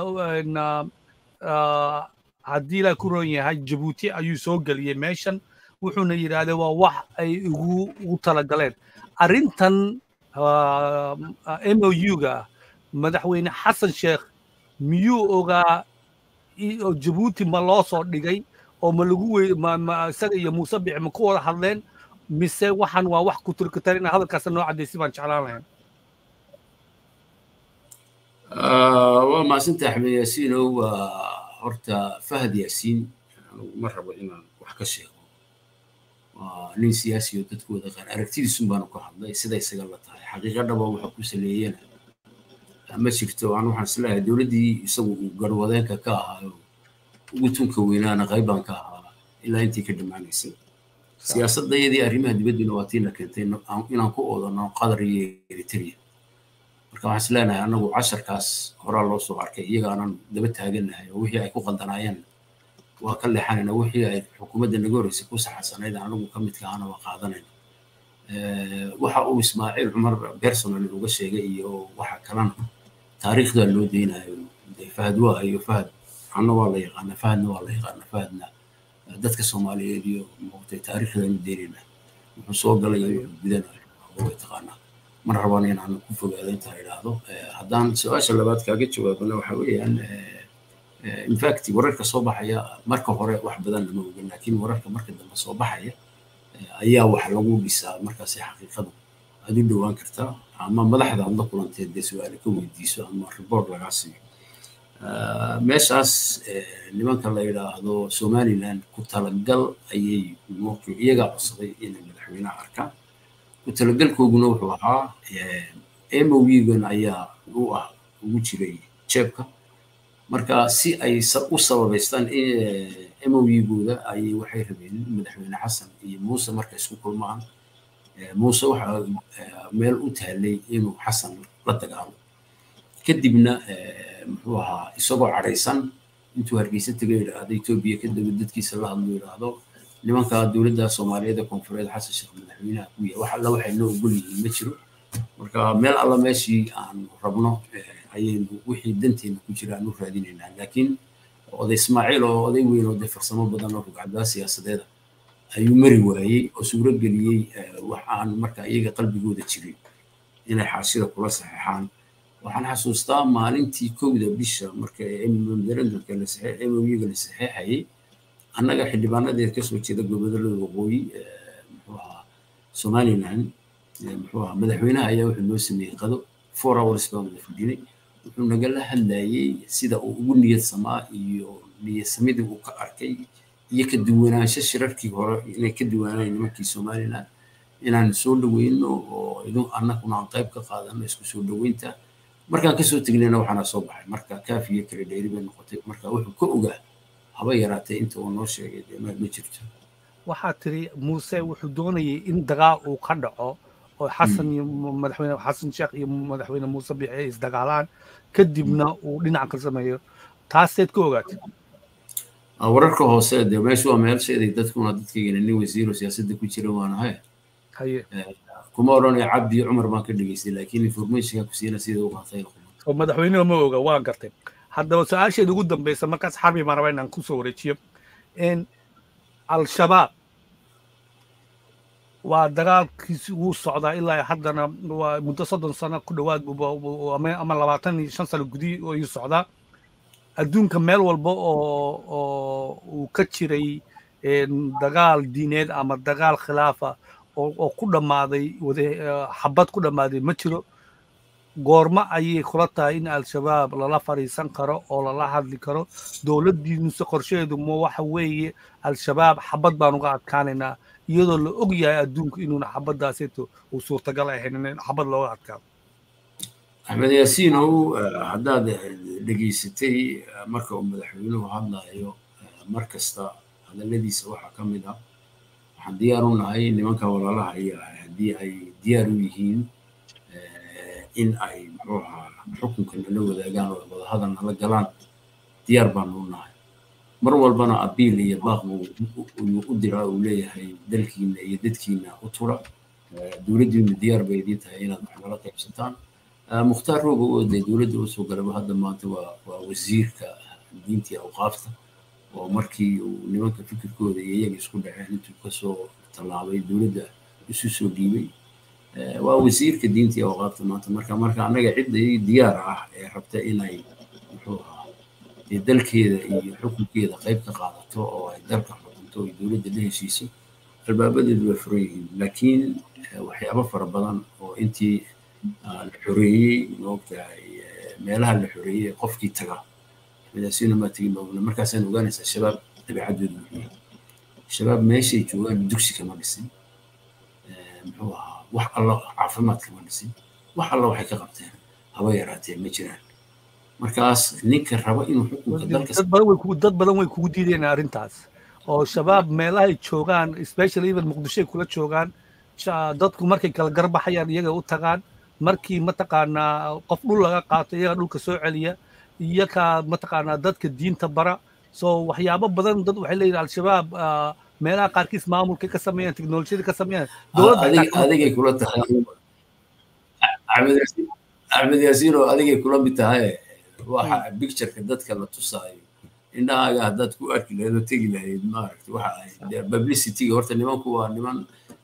haddii ilaa ku roon yahay jabuuti ayuu soo geliyey meeshan wuxuuna yidhahdee waa wax ay ugu ugu talagaleen arrintan m o u-ga madaxweyne xasan sheekh miyuu ogaa oo jabuuti ma loo soo dhigay oo ma lagu wey ma isaga iyo muuse bici ma ku wada hadleen mise waxaan waa wax ku turkatar ina hadalkaasa noo caddaysi baan jeclaan lahayn waa maasanta axmed yaasiinow horta fahad yaasiin anigu ma rabo inaan wax ka sheego waa nin siyaasi oo dadkooda qaar aragtidiisun baanu ka hadlay sida isaga la tahay xaqiiqa dhaba waxa ku saleeyena ma jirto aan waxaan isleeyahay dowladdii isagu uu garwadeenka ka ahaayo ugu tunka weynaana qaybaan ka ahaa ilaa intii ka dhammaanaysay siyaasadda iyadii arrimaha dibadduna waa tiina keentay inaan ku oodano qatar iyo eritrea marka waxaan is leenahay annagu casharkaas horaa loo soo arkay iyagaanan daba taaganahay oo wixii ay ku qaldanaayeen waa ka leexanayna wixii ay xukuumadda naga horreysay ku saxasanayd anagu ka midka ahana waa qaadanayna waxa uu ismaaciil cumar personal uga sheegay iyo waxa kalena taariikhda loo deynayo fahad waa iyo fahad anna waa la yaqaana fahadna waa la yaqaana fahadna dadka soomaaliyeed iyo moogtay taariikhdaanu deynayna wuxuu soo galay iyo wuxuu gudanayo way taqaanaa mar rabaan inaan ku fogaado intaa idhaahdo haddaan su-aasha labaad kaaga jawaabana waxa weeyaan infact wararka soo baxaya marka hore wax badan lama ogan laakiin wararka marka dambe soo baxaya ayaa wax lagu dhisaa markaasi xaqiiqadu aad u dhowaan kartaa ama madaxda aad la kulanteed dee su-aale ka weydiiso ama report lagaa siiyo meeshaas nimanka la yidhaahdo somaliland ku talagal ayay iyagaa codsaday inay madaxweynaha arkaan ku talagalkooguna wuxuu ahaa mowigan ayaa u ah ugu jiray jeebka marka si ay u sababaystaan mowigooda ayay waxay rabeen madaxweyne xasan iyo muuse marka isku kulmaan muuse waxa meel u taallay inuu xasan la dagaalo kadibna muxuu ahaa isagoo cadhaysan intuu hargeysa taga yidhaahdo etoobiya kadaba dadkiisa la hadlo yidhaahdo nimanka dowladda soomaaliyeed ee koonfureed xasan sheekh madaxweynaha ku yahay wax alla waxay noo ogol yihiin ma jiro marka meel alla meeshii aan rabno ayaynu wixii danteena ku jira aan u raadinaynaa laakiin oday ismaaciil oo oday weyn oo dee farsamo badan oo rugcaddaa siyaasadeeda ayuu mari waayey oo suuro geliyey wax aan marka iyaga qalbigooda jirin inay xaashida kula saxeexaan waxaan xasuustaa maalintii kowda bisha marka referendumka mowiga la saxeexayay annaga xildhibaanadeed kasoo jeeda gobollada waqooyi muxuu ahaa somaliland muxuu ahaa madaxweynaha ayaa wuxuu noo sameeyey qado four hours baan wada fadhinay wuxuu nagala hadlayey sida uu ugu niyad samaa iyo niyadsamidii uu ka arkay iyo ka duwanaansho shirarkii hore inay ka duwanaayeen nimankii somaliland inaan soo dhaweyno oo idin annaguna aan qayb ka qaadano isku soo dhaweynta markaan kasoo tegnayna waxaana soo baxay marka kaafiyo kale dheeri bay noqotay marka wuxuu ka ogaa haba yaraatee inta uu noo sheegay dee ma jirto waxaa tiri muuse wuxuu doonayay in dagaal uu ka dhaco oo xasan iyo madaxweyne xasan sheekh iyo madaxweyne muuse biixi ay isdagaalaan kadibna uu dhinac ka sameeyo taaseed ka ogaatay wararka hoose dee meeshu waa meelsheeday dadkuna dadkaygana nin wasiiro siyaasadda ku jira waan ahay haye kuma odhanaya cabdi cumar baan ka dhegeystay laakiin informationka ku siina sida u qaatay oo madaxweynuhu ma oga waan gartay haddaba su-aasheeda ugu dambeysa markaas xarbi baan rabaa inaan kusoo wareejiyo in al-shabaab waa dagaalkiisi wuu socdaa ilaa haddana waa muddo soddon sano ku dhowaad ama labaatan iyo shan sano gudihi ayuu socdaa adduunka meel walba oo oo uu ka jiray dagaal diineed ama dagaal khilaafa oo ku dhammaaday xabad ku dhammaaday ma jiro goormo ayay kula tahay in al-shabaab lala fadhiisan karo oo lala hadli karo dowladdiinuse qorsheedu ma waxa weeye al-shabaab xabad baan uga adkaanaynaa iyadoo la og yahay adduunku inuuna xabadaaseeto uu suurtagal ahayn in xabad looga adkaado axmed yaasiinow haddaad dhegaysatay marka uu madaxweynuhu hadlayo mar kasta hadalladiisa waxaa ka mid ah waxaan diyaar u nahay nimanka walaalaha iyo haddii ay diyaar u yihiin in ay muxuu ahaa xukunka nala wadaagaan oo wadahadal nala galaan diyaar baanu u nahay mar walbana abiil iyo baaq uu u diraa uu leeyahay dalkiina iyo dadkiina u tura dowladdiinu diyaar bay idiin tahay inaad wax nala qaybsataan mukhtaar rooga oo dee dowladda usoo galaba hadda maanta waa waa wasiirka diintii awqaafta oo markii uu nimanka fikirkooda iyo iyaga isku dhaceen intuu kasoo tallaabay dowladda isu soo dhiibay waa wasiirka diintii awqaafta maanta marka marka annaga cidda diyaar ah ee rabta inay muxuu ahaa dalkeeda iyo xukunkeeda qayb ka qaadato oo ay dalka xukunto ay dowladda la heshiiso albaabadeedu way furan yihiin laakiin waxyaabo fara badan oo intii la xoreeyey maogtahay meelaha la xoreeyey qofkii taga axmed yaasiin maa tegin baa ogna markaasaan ogaanaysaa shabaab dabeecaddoodu wuxuu yahay shabaab meeshay joogaan dugsi kama dhisin muxuu ahaa wax alla caafimaad kama dhisin wax alla waxay ka qabteen haba yaraatee ma jiraan markaas ninka raba inuu xukunka dalka dad badan way kugu diideen arrintaas oo shabaab meelahay joogaan especially even muqdishoay kula joogaan dadku markay kala garbaxayaan iyaga u tagaan markii mataqaanaa qof dhul laga qaato iyaga dhulka soo celiya iyaga mataqaanaa dadka diinta bara so waxyaabo badan dad waxay leeyihin al-shabaab meelaha qaarkiis maamulka ka sameeyaan teknolojiyada ka sameeyaan adigay kula tahay axmed yaasiin oo adigay kula mid tahay waxa pictureka dadka la tusaayo indhahaaga haddaad ku arki lahayd oo tegi lahayd maaragta waxa ay publicityga horta nimanku waa niman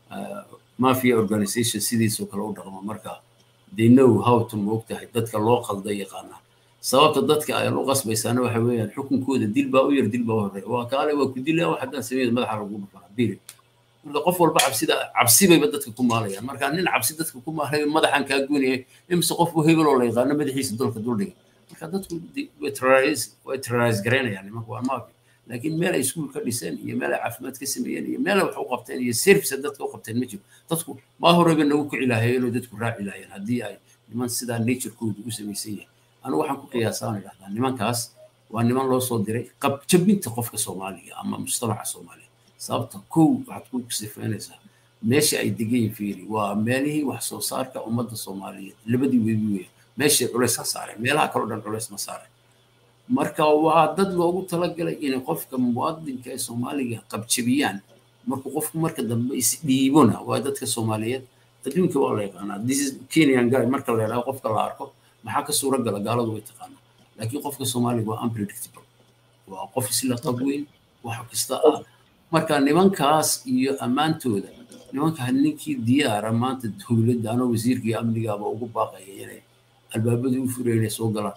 mafia organization sidiisoo kale u dhaqmo marka they know how to moogtahay dadka loo qalda yaqaanaa sababta dadka ay u qasbaysaana waxa weeyaan xukunkooda dil baa u yar dil baa u horeeya waa kaale waa ku dilaya wax haddaan sameeyo madaxa lagu dhufana biri marka qof walba cabsida cabsi bayba dadka ku maalayaan marka nin cabsi dadka ku maalayo madaxan kaa goynaya imise qofku hebel oo la yaqaano madaxiisa dolka duldhiga marka dadku way terrorise garaynayaan nimanku waa maafi laakiin meel ay iskuul ka dhiseen iyo meel ay caafimaad ka sameeyeen iyo meel ay wax u qabteen iyo service dadka u qabteen ma jiro dadku maa horeba nagu kici lahaayeen oo dadku raaci lahaayeen haddii ay niman sidaa naturekoodu u samaysan yahay anigu waxaan ku qiyaasaan idhahdaa nimankaas waa niman loo soo diray qabjabinta qofka soomaaliga ama mujtamaca soomaaliya sababta kow waxaad ku sifaynaysaa meesha ay degan yihiin fiiri waa meelihii wax soo saarka ummadda soomaaliyeed labadii webi weeye meeshay culays ka saareen meelaha kaloo dhan culays ma saareen marka waa dad loogu talagalay inay qofka muwaadinka ee soomaaliga qabjabiyaan markuu qofku marka dambe isdhiibona waa dadka soomaaliyeed adduunka waa la yaqaanaa this is kenyan guy marka la yidhaho qofka la arko maxaa ka suura gala gaaladu way taqaanaa laakiin qofka soomaaliga waa unpredictable waa qof isla qab weyn wax kasta ah marka nimankaas iyo ammaantooda nimanka ninkii diyaara maanta dowladda anoo wasiirkii amnigaaba ugu baaqaya inay albaabadii u furaya inay soo galaan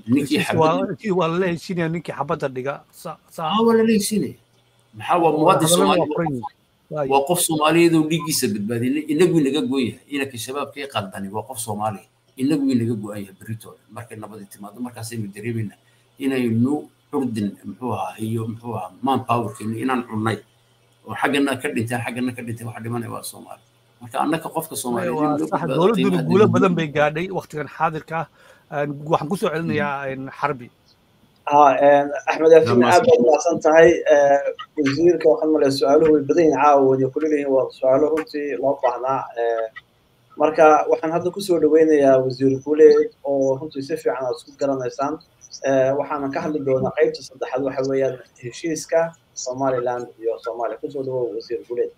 ninkii waa lala heshinaya ninkii xabadda dhiga waa lala heshinaya maxaa waa muwaadin soomaali waa qof soomaaliyeed oo dhiiggiisa badbaadiyay inagu inaga goon yahay inanka shabaabkii qaldani waa qof soomaaliya inagu inaga go-an yahay berritooda markay nabadii timaado markaasaynu dareemayna inaynu curdin muxuu ahaa iyo muxuu ahaa man powerkeenu inaan cunnay oo xaggana ka dhinteen xaggana ka dhinteen waxa dhimanaya waa soomaali marka annaka qofka soomaaliyeed guulo badan bay gaadhay waktigan xaadirka ah waxaan kusoo celinayaa xarbi axmed yaasin aad baad mahadsan tahay wasiirka waxaan malaya su-aaluhu way badan yihin caawa wayna kuleeyihiin waa su-aalo runtii loo baahnaa marka waxaan hadda kusoo dhaweynayaa wasiir guuleed oo runtii si fiican aad isku garanaysaan waxaana ka hadli doonaa qaybta saddexaad waxa weeyaan heshiiska somaliland iyo soomaaliya kusoo dhawow wasiir guuleed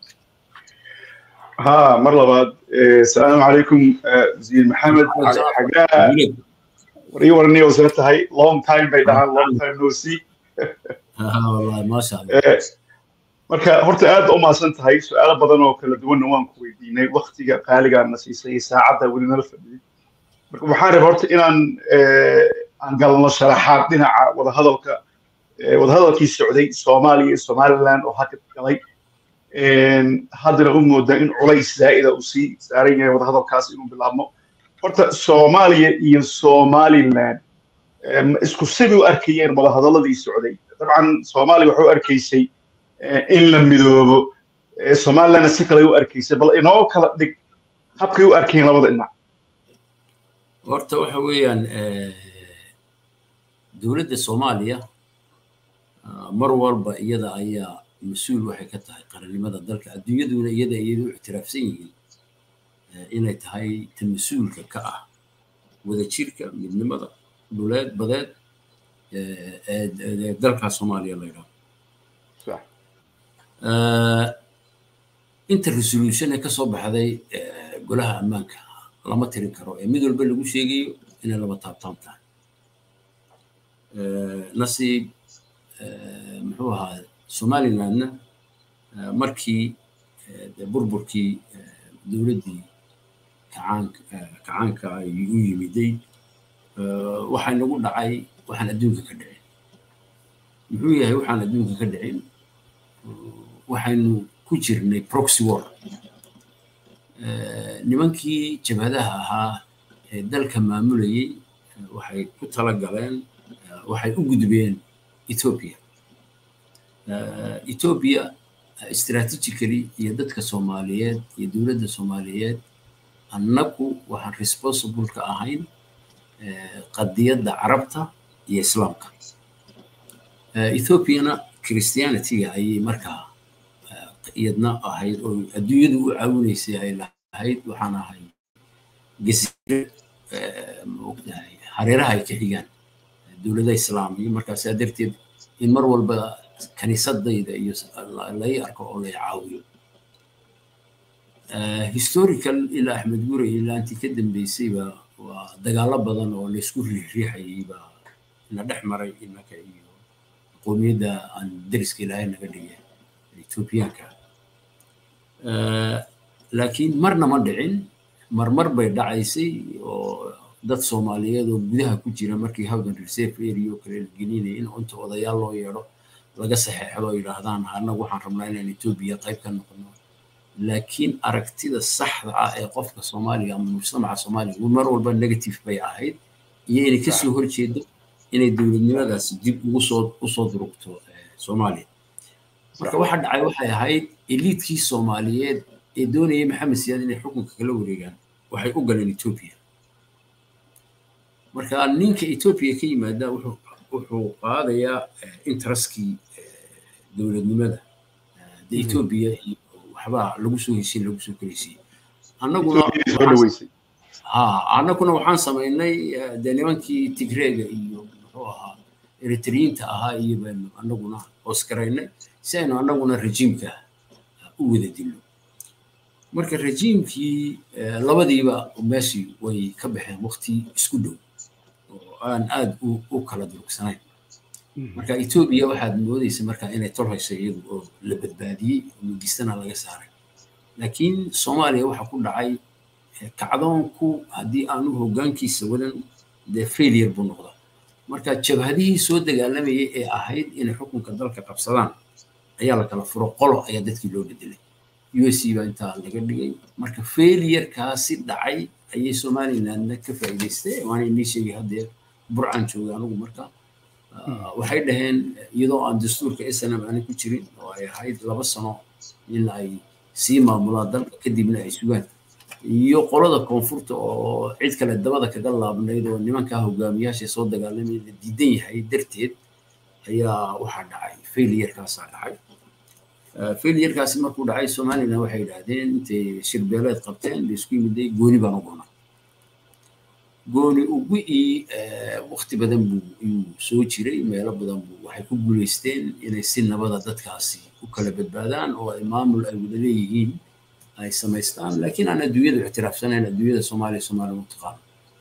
ها مرة بعد السلام عليكم وزير محمد حقا وري ورني وزرت هاي long time بعيدها long time no see والله ما شاء الله marka horta aad u maasan tahay su-aalo badan oo kala duwanna waan ku weydiinay waktiga qaaligaana siisay saacadda weli nala fadhiyay marka waxaan rabay horta inaan aan galno sharaxaad dhinaca wadahadalka wadahadalkii socday soomaaliya iyo somaliland oo hakad galay haddana u moodaa in culays zaa'ida uu sii saaran yahay wadahadalkaas inuu bilaabmo horta soomaaliya iyo somaliland isku sidii u arkayeen wadahadaladii socday dabcan soomaaliya waxay u arkaysay in la midoobo somalilandna si kale u arkaysay bal inoo kala dhig habkay u arkayeen labada dhinac horta waxa weeyaan dowladda soomaaliya mar walba iyada ayaa mas-uul waxay ka tahay qarannimada dalka adduunyaduna iyada iyadu ictiraafsan yihiin inay tahay ta mas-uulka ka ah wadajirka midnimada dhuleed badeed ee dalka soomaaliya la yidhaahdo inta resolution ee kasoo baxday golaha ammaanka lama tirin karo ee mid walba lagu sheegayo inay laba taabtaan tahay nasiib muxuu ahaa somalilandna markii burburkii dowladdii kacaanka ay u yimiday waxaa nagu dhacay waxaan adduunka ka dhicin muxuu yahay waxaan adduunka ka dhicin waxaynu ku jirnay proxy war nimankii jabhadaha ahaa ee dalka maamulayey waxay ku tala galeen waxay u gudbeen ethiopia ethiopia strategically iyo dadka soomaaliyeed iyo dowladda soomaaliyeed annagu waxaan responsible ka ahayn qadiyadda carabta iyo islaamka ethiopiana christianityga ayay markaa iyadna ahayd oo adduunyadu u caawinaysay ay lahayd waxaan ahay jasiire maogtahay hareeraha ay ka xigaan dowladaha islaamiya markaasaa darteed in mar walba kaniisadayda iyo lay arko oo lay caawiyo historical ilaa axmed gure ilaa intii ka dambeysayba waa dagaalo badan oo laysku riixriixayay baa na dhex maray innaka iyo qoomiyadda aan deriska ilaahay naga dhigay ethoobiyaanka laakiin marna ma dhicin marmar bay dhacaysay oo dad soomaaliyeed oo gudaha ku jira markii howdan reserve area oo kale la gelinaya in unta odayaal loo yeedho laga saxeexdo oo yidhaahdaan annagu waxaan rabnaa inaan etoobiya qayb ka noqono laakiin aragtida saxda ah ee qofka soomaaliga ama mujtamaca soomaaliga mar walba negative bay ahayd iyo inay kasoo horjeedo inay dowladnimadaasi dib ugu soo usoo durugto soomaaliya marka waxa dhacay waxay ahayd eliidkii soomaaliyeed ee doonayay maxamed siyaad inay xukunka kala wareegaan waxay u galeen etoobiya marka ninka etoobiya ka yimaada wuxuu qaadayaa interestkii dowladnimada de etoobiya iyo waxbaa lagu soo heshin lagu soo kaleysiyey annaguna ha annaguna waxaan samaynay dee nimankii tigreega iyo muxuu ahaa eritriyiinta ahaa iyo baynu annaguna hoosgaraynay si aynu annaguna rejiimka u wada dilno marka rejiimkii labadiiba meeshii way ka baxeen waqti isku dhow oo aan aad u kala durugsanayn marka etoobiya waxaad moodaysa marka inay tol hayso iyadu oo la badbaadiyey mugistana laga saaray laakiin soomaaliya waxa ku dhacay kacdoonku haddii aanu hoggaankiisa wadan dee failure buu noqdaa marka jabhadihii soo dagaalamayay ee ahayd inay xukunka dalka qabsadaan ayaa la kala furo qolo ayaa dadkii loo bedelay u s c baa intaa laga dhigay marka failurekaasi dhacay ayay somalilandna ka faa'iidaystay waana inii sheegay haddeer burcaan joogay anigu marka waxay dhaheen iyadoo aan dastuurka snm aanay ku jirin oo ay ahayd laba sano in ay sii maamulaan dalka kadibna ay sugaan iyo qolada koonfurta oo cid kale dabada kaga laabnayd oo nimankaa hogaamiyaasha soo dagaalamay la diidan yahay darteed ayaa waxaa dhacay failurkaasaa dhacay failurkaasi markuu dhacay somaliland waxay yidhaahdeen intay shirbeeleed qabteen laisku yimiday gooni baan u goonaa gooni ugu ii waqti badan buu iyuu soo jiray meelo badan buu waxay ku guulaysteen inay si nabada dadkaasi u kala badbaadaan oo ay maamul ay wada leeyihiin ay samaystaan laakiin aan adduunyadu ictiraafsanayn adduunyada soomaaliya soomaaliya u taqaano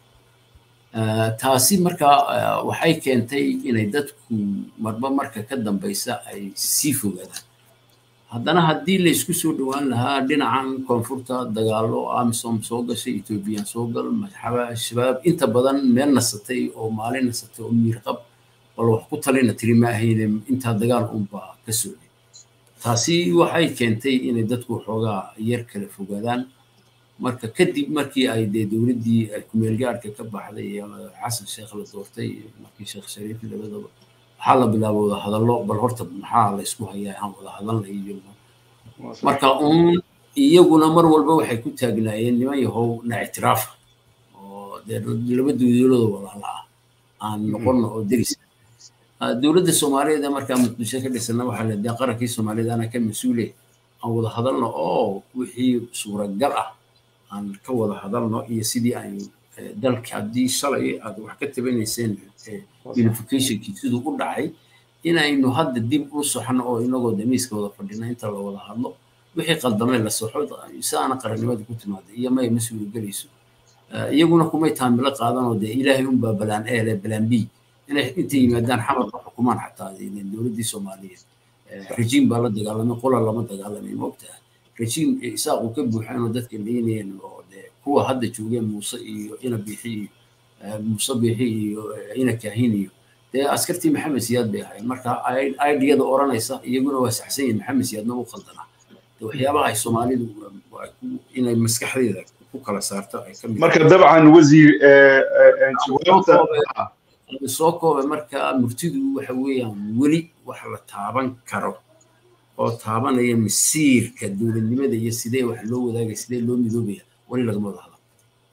taasi marka waxay keentay inay dadku marba marka ka dambaysa ay sii fogaadaan haddana haddii laysku soo dhowaan lahaa dhinacan koonfurta dagaalo amisom soo gashay ethoobiyan soo gal shabaab inta badan meel nasatay oo maalin nasatay oo miirqab bal wax ku talina tiri ma ahayne intaa dagaal unbaa ka socday taasi waxay keentay inay dadku xoogaa yar kala fogaadaan marka kadib markii ay dee dowladdii ay kumeelgaarhka ka baxday xasan sheekh la doortay markii sheekh shariif labadaba waxaa la bilaaba wada hadallo bal horta maxaa la isku hayaa aan wada hadalna iyo marka uun iyaguna mar walba waxay ku taagnaayeen niman yahow na ictiraafa oo dee laba dowladooda walaala ah aan noqono oo deris dowladda soomaaliyeed markaa muqdisho ka dhisana waxaa la dee qarankii soomaaliyeed ana ka mas-uule aan wada hadalno oo wixii suuragal ah aan ka wada hadalno iyo sidii aan dalka haddii shalay aad wax ka tabanayseen unificationkii siduu u dhacay inaynu hadda dib u soxno oo inagoo damiiska wada fadhina inta la wada hadlo wixii qaldamay la soxo sidaana qarannimada ku timaada iyo may ma suuragelayso iyaguna kumay taamilo qaadanoo dee ilaahay unbaa balaan e leh balaan b inay intay yimaadaan xamarka xukumaan xataa dowladdii soomaaliyeed rejiim baa la dagaalamay qola lama dagaalamay moogtaha rejiim isaaqu ka buuxaan oo dadka leynayeen oo dee kuwa hadda joogeen muuse iyo ina bixi iyo muuse bixi iyo ina kaahin iyo dee askartii maxamed siyaad bay ahayd marka aidiyada oranaysa iyaguna waa saxsan yihin maxamed siyaadna u qaldanaa de waxyaabaha ay soomaalidu inay maskaxdeeda ku kala saarto ay ka marka dabcan wasiir jawaabta soo kooba markaa murtidu waxa weeyaan weli wax la taaban karo oo taabanaya masiirka dowladnimada iyo sidee wax loo wadaagaya sidee loo midoobaya weli lagama wada hadla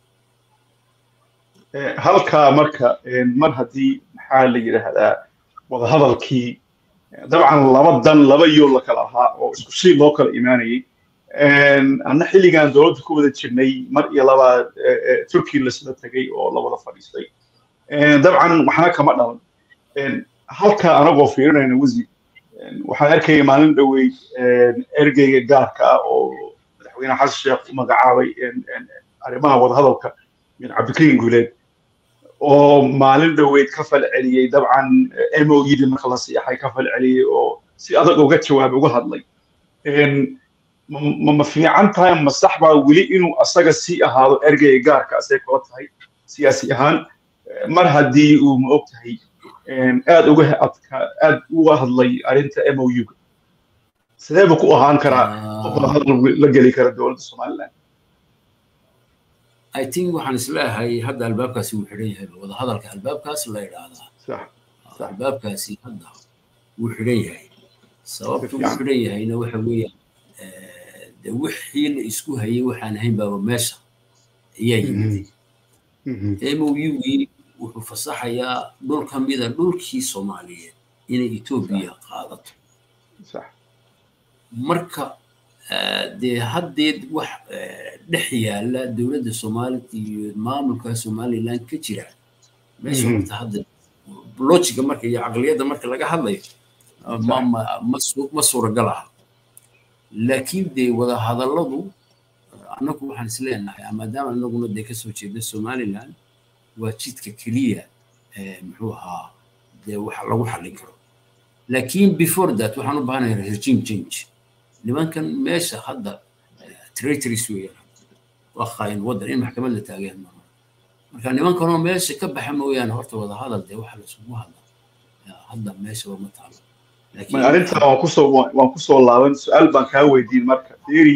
halkaa marka mar haddii maxaa la yidhaahdaa wadahadalkii dabcan laba dan laba yool la kala ahaa oo isku si loo kala imaanayay anna xilligan dowladda ku wada jirnay mar iyo labaa turkey lasla tegay oo la wada fadhiistay dabcan waxna kama dhalan halkaa anagoo fiirinayna wasiir waxaan arkaya maalin dhowey ergeyga gaarka ah oo madaxweyne xasan sheekh u magacaabay arrimaha wadahadalka min cabdikariin guuleed oo maalin dhoweyd ka fal celiyey dabcan moyidi marka la siixay ka fal celiyey oo si adag uga jawaab uga hadlay ma fiican tahay ma sax baa weli inuu asaga sii ahaado ergeyga gaarka asay kula tahay siyaasi ahaan mar haddii uu ma og tahay aad uga adka aad uga hadlay arrinta mou-ga sidee buu ku ahaan karaa qof hadal la geli kara dowladda somaliland I think waxaan isleeyahay hadda albaabkaasi wuu xidhan yahay wada hadalka albaabkaas la yidhaahdaa albaabkaasi hadda wuu xidhan yahay sababtu wuu xidhan yahayna waxa weeyaan de wixii la isku hayay waxaan ahayn baaba meesha ayaa yimid mougii wuxuu fasaxayaa dhul ka mida dhulkii soomaaliyeed inay etoobiya qaadato marka dee haddeed wax dhex yaala dowladda soomaalida iyo maamulka somaliland ka jira meesha horta hadda lojiga marka iyo caqliyadda marka laga hadlayo ma suuragal aha laakiin dee wada hadalladu annagu waxaan isleenahay maadaama annaguna dee kasoo jeeda somaliland waa jidka keliya muxuu ahaa dee wax lagu xallin karo laakiin before that waxaan u baahanayaa regime change nimankan meesha hadda traitories weeyaan waa khaayin waddan in maxkamad la taageen maaha marka nimankanoo meesha ka baxa mooyaane horta wada hadal dee waxa laisugu hadla hadda meeshaba ma taalo arrintan waan kusoo waan kusoo laaban su-aal baan kaa weydiin marka theory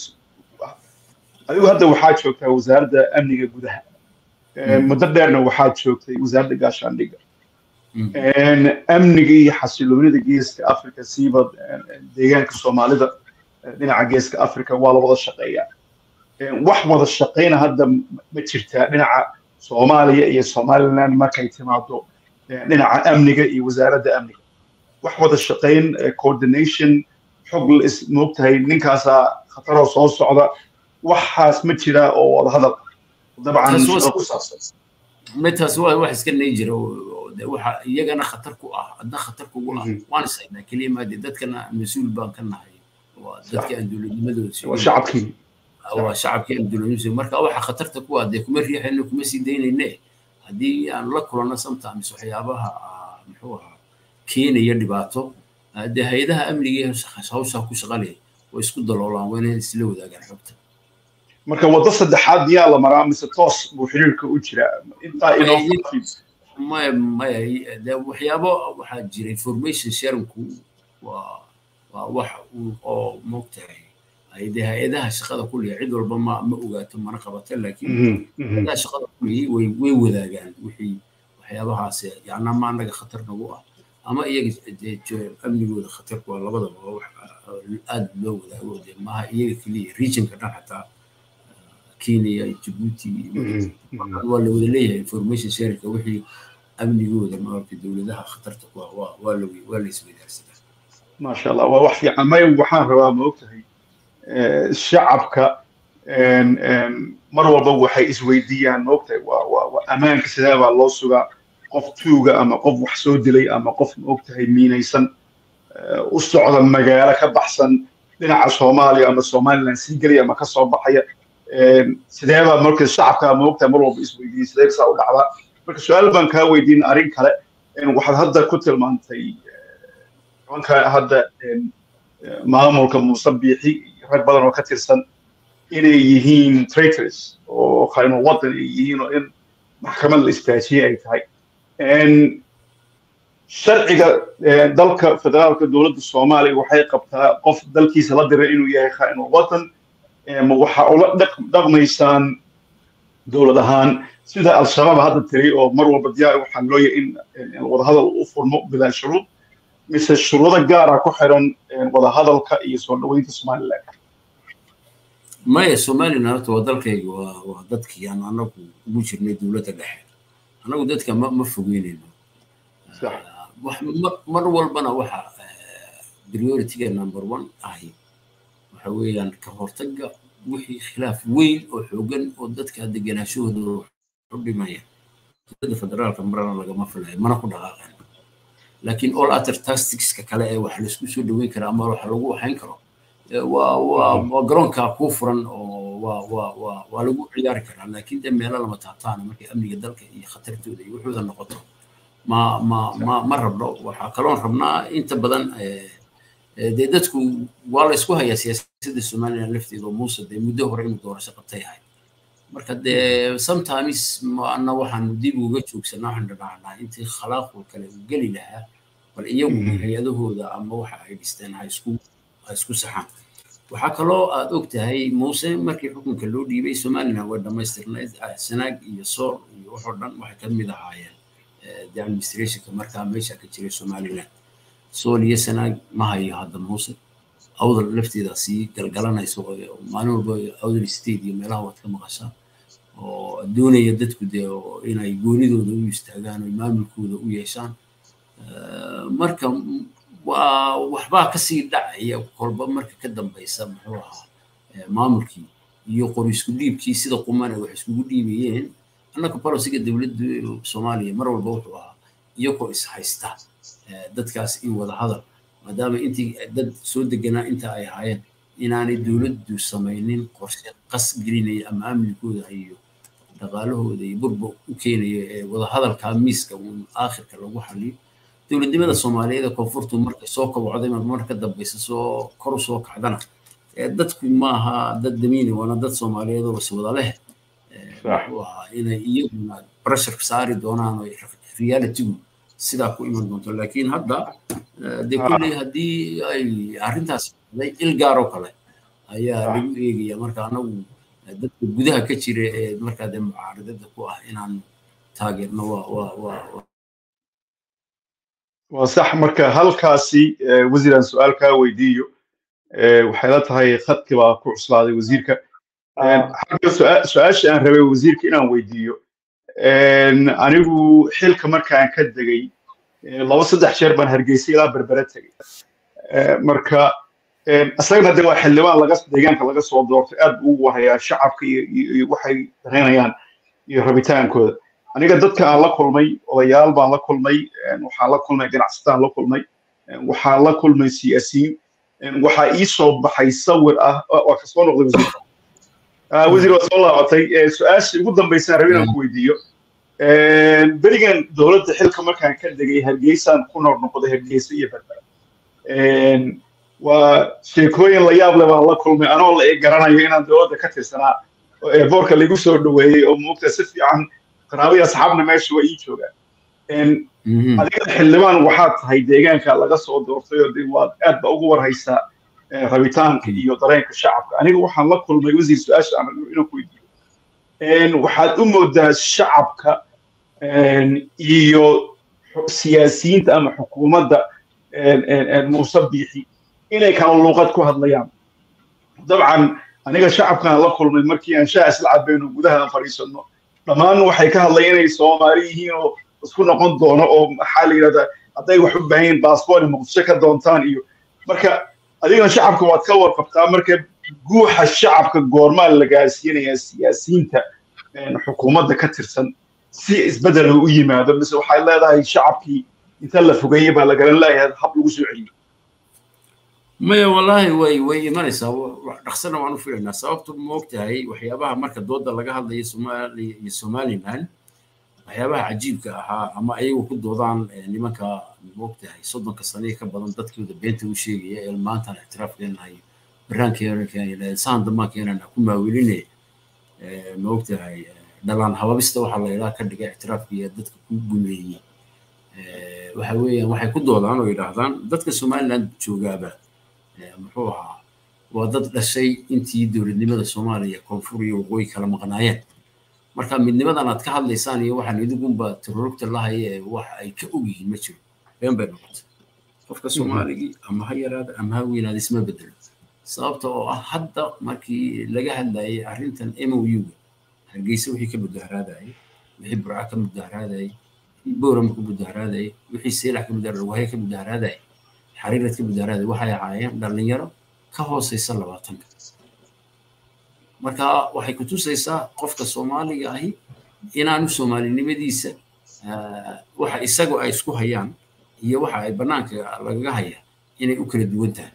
adigu hadda waxaa joogtaa wasaaradda amniga gudaha muddo dheerna waxaad joogtay wasaaradda gaashaandhigga amniga iyo xasiloonida geeska africa siiba deegaanka soomaalida dhinaca geeska africa waa la wada shaqeeyaa wax wada shaqeyna hadda ma jirtaa dhinaca soomaaliya iyo somaliland markay timaado dhinaca amniga iyo wasaaradda amniga wax wada shaqeyn coordination xog moogtahay ninkaasaa khataroo soo socda waxaas ma jiraa oo wada hadal dabcan ku saabsan metaas waa wax iska nay jira waxa iyagana khatar ku ah adna khatar kugu ah waan isagnaa keliya maade dadkana mas-uul baan ka nahay waa dadkii aan dowladnimadooda waa shacabkii waa shacabkii aan dowladnimadooda marka waxa khatarta ku ah dee kuma riixayno kuma sii daynayne haddii aan la kulanno sometimes waxyaabaha muxuu ahaa keenaya dhibaato dee hay-adaha amniga hawshaa ku shaqalaya way isku daloolaan waa inay isla wadaagaan xogta marka waddo saddexaad miyaa la maraa mise toos buu xiriirka u jiraa intaa inoo maya maya de waxyaabo waxaa jira information sharingku waa waa wax oo moogtahay de hay-adaha shaqada kuliya cid walba ma ma ogaato mana qabato laakiin hay-adaha shaqada kuliya way way wadaagaan wixii waxyaabahaas yacna ma anaga khatar nagu ah ama iyaga amnigooda khatar ku ah labadaba waa wax aad loo wadaago de maaha iyaga keliya regionka dhan xataa kenya jabuuti waa la wada leeyahay information sharingka wixii amnigooda maaragtay dowladaha khatarta ku ah waa waa la waa la isweydaarsadaa maasha allah waa wax fiican may waxaan rabaa ma ogtahay shacabka mar walba waxay isweydiiyaan ma ogtahay waa waa waa ammaanka sidee baa loo sugaa qof tuuga ama qof wax soo dilay ama qof ma ogtahay miinaysan u socda magaalo ka baxsan dhinaca soomaaliya ama somaliland sii gelaya ama ka soo baxaya sidee baa marka shacabka ma ogtahay mar walba isweydiiyey sidee saa u dhacdaa marka su-aal baan kaa weydiin arrin kale waxaad hadda ku tilmaantay nimanka hadda maamulka muuse biixi rag badan oo ka tirsan inay yihiin traitors oo khaymo waddan ay yihiin oo in maxkamad la istaajiyey ay tahay sharciga dalka federaalka dowladda soomaaliya waxay qabtaa qof dalkiisa la diray inuu yahay khaymo waddan ma waxa ula dhaqmaysaan dowlad ahaan sida al-shabaab hadda tiri oo mar walba diyaar waxaa loo yahay in wadahadal u furmo bilaa shuruud mise shuruudo gaara ku xiran wadahadalka iyo soo dhaweynta somaliland maya somaliland horta waa dalkayga waa waa dadkii aan anagu ugu jirnay dowladda dhexe anagu dadka ma ma fogeynayno mar walbana waxa priority-ga number one ahi waxa weeyaan ka hortagga wixii khilaaf weyn oo xoogan oo dadka deganaashahooda u dhimaya dowladda federaalka marana lagama filayo mana ku dhaqaaqan laakiin all other tacticska kale ee wax laisku soo dhaweyn kara ama wax lagu waxayn karo waa waa waa garoonka kuu furan oo waa waa waa waa lagu ciyaari karaa laakiin de meelo lama taabtaana markay amniga dalka iyo khatartooda iyo wuxuuda noqoto ma ma ma ma rabno waxaa kaloon rabnaa inta badan dee dadku waa la isku hayaa siyaasadda somaliland lafteeda oo muuse dee muddo hore inuu doorasho qabtay ahay marka dee sometimes ana waxaan dib uga joogsanaa waxaan dhadhaacnaa intii khalaaqul kale uu geli lahaa bal iyagu hay-adahooda ama waxa ay dhisteen ha isku ha isku saxaan waxaa kaloo aad og tahay muuse markii xukunka loo dhiibay somaliland way dhammaystirnayd sanaag iyo sool iyo waxoo dhan waxay ka mid ahaayeen the administrationka markaa meesha ka jiray somaliland sool iyo sanaag ma hayo hadda muuse awdal lafteeda sii galgalanayso maalin walba awdal state iyo meelaha waad ka maqashaa oo doonaya dadku dee inay goonidooda u istaagaan oo maamulkooda u yeeshaan marka waa waxbaa kasii dhacaya kolba marka ka dambaysa muxuu ahaa maamulkii iyo qori isku dhiibkii sida quman ay wax iskugu dhiibayeen annaka bolosiga dowladda soomaaliya mar walba wuxuu ahaa iyagoo is haysta dadkaas in wada hadal maadaama intii dad soo deganaa inta ay ahaayeen inaanay dowladdu samaynin qorshe qas gelinaya ama amnikooda iyo dhaqaalahooda iyo burba u keenaya ee wadahadalkaa miiska uun aakhirka lagu xaliyo dowladnimada soomaaliyeed ee koonfurtu markay soo kobocday mar ka dambaysa soo kor u soo kacdana dadku maaha dad damiini waana dad soomaaliyeed oo is wada leh wuxuu ahaa inay iyaguna pressure saari doonaan oo realitygu sidaa ku iman doonto laakiin hadda dee kulley haddii ay arrintaas day il gaaroo kale ayaa lagu eegaya marka anagu dadka gudaha ka jira ee markaa dee mucaaradada ku ah inaan taageerno waa waa waa waa sax marka halkaasi wasiiraan su-aal kaa weydiiyo waxay la tahay khadki baa ku cuslaaday wasiirka xagga su-aasha aan rabay wasiirka inaan weydiiyo anigu xilka markaan ka degay laba saddex jeer baan hargeysa ilaa berbere tegay marka isagana de waa xildhibaan laga deegaanka laga soo doortay aad buu ugu warayaa shacabka iyo waxay dareynayaan iyo rabitaankooda aniga dadka aan la kulmay odayaal baan la kulmay waxaan la kulmay ganacsataan la kulmay waxaan la kulmay siyaasiyiin waxaa ii soo baxay sawir ah waa ka soo noqday wasiirka wasiir waa soo laabatay su-aasha ugu dambaysaan rabin aan ku weydiiyo berigan dowladda xilka markaan ka degay hargeysaan ku noor noqday hargeysa iyo berbera waa sheekooyin la yaab leh baan la kulmay anoo la garanayo inaan dowladda ka tirsanaa oo eeboorka lagu soo dhaweeyey oo muugta si fiican qaraabaya asxaabna meesha waa ii joogaan adiga xildhibaan waxaad tahay deegaanka laga soo doortay oo de waad aad ba ugu warhaysaa rabitaanka iyo dareenka shacabka aniga waxaan la kulmay wasiir su-aasha aan inaan ku weydiiyo waxaad u moodaa shacabka iyo siyaasiyiinta ama xukuumadda muuse biixi inay kala luuqad ku hadlayaan dabcan aniga shacabkaan la kulmay markii aan shaha isla cabayno gudaha aan fadhiisano dhammaan waxay ka hadlayeen inay soomaali yihiin oo isku noqon doono oo maxaa la yidhahdaa hadday wax u baahan yihiin baasboor muqdisho ka doontaan iyo marka adigana shacabka waad ka warqabtaa marka guuxa shacabka goormaa la gaarsiinayaa siyaasiyiinta xukuumadda ka tirsan si isbeddel u yimaado mise waxay leedahay shacabkii inta la fogeeyey baa la garan leeyahay hab lagu soo celiyo maya wallaahi way way imanaysaa dhaqsana waan u filaynaa sababtu moogtahay waxyaabaha marka dooda laga hadlayo soomaaliya iyo somaliland waxyaabaha cajiibka ahaa ama ayagu ku doodaan nimanka moogtahay soddonka saniya ka badan dadkooda beenta u sheegaya ee maantana ictiraaf keenahay baraankeenahay saan dambaan keenana ku maaweline moogtahay dhalaan hababista waxaa la yidhaha ka dhiga ictiraafka iyo dadka ku gumeeyey waxa weeyaan waxay ku doodaan oo yidhaahdaan dadka somaliland joogaaba muxuu ahaa waa dad dhashay intii dowladnimada soomaaliya koonfur iyo waqooyi kala maqnaayeen marka midnimadan aad ka hadlaysaan iyo waxaan idigunba terorogta lahaya ee wax ay ka og yihiin ma jiro been bay noqotay qofka soomaaligii ama ha yaraada ama ha weynaada isma bedelo sababta oo ah hadda markii laga hadlayay arrintan mou-ga hargeysa wixii ka mudaharaadayay wixii burca ka mudaharaadayay wixii boorama ka mudaharaadayay wixii seelax ka mudaharaadayay wahaya ka mudaharaadayay xariirad ka mudaharaadayay waxay ahaayeen dhallinyaro ka hooseysa labaatanka marka waxay ku tusaysaa qofka soomaaliga ahi inaanu soomaalinimadiisa waxa isagu ay isku hayaan iyo waxa ay bannaanka lagaga hayaan inay u kala duwan tahay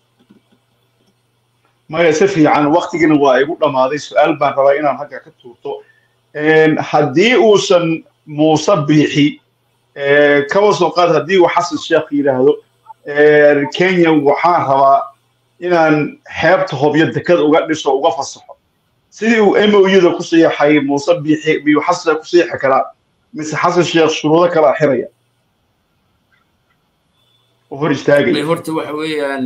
maya si fiican waktigina waa igu dhammaaday su-aal baan rabaa inaan halka ka tuurto haddii uusan muuse biixi kaba soo qaad haddii uu xasan sheekh yidhaahdo kenya waxaan rabaa inaan xeebta hobyo dekada uga dhiso uga fasaxo sidii uu mou-da ku siixay muuse biixi miyuu xasan ku siixi karaa mise xasan sheekh shuruudo kalaa xiraya oo hor istaagaya horta waxa weeyaan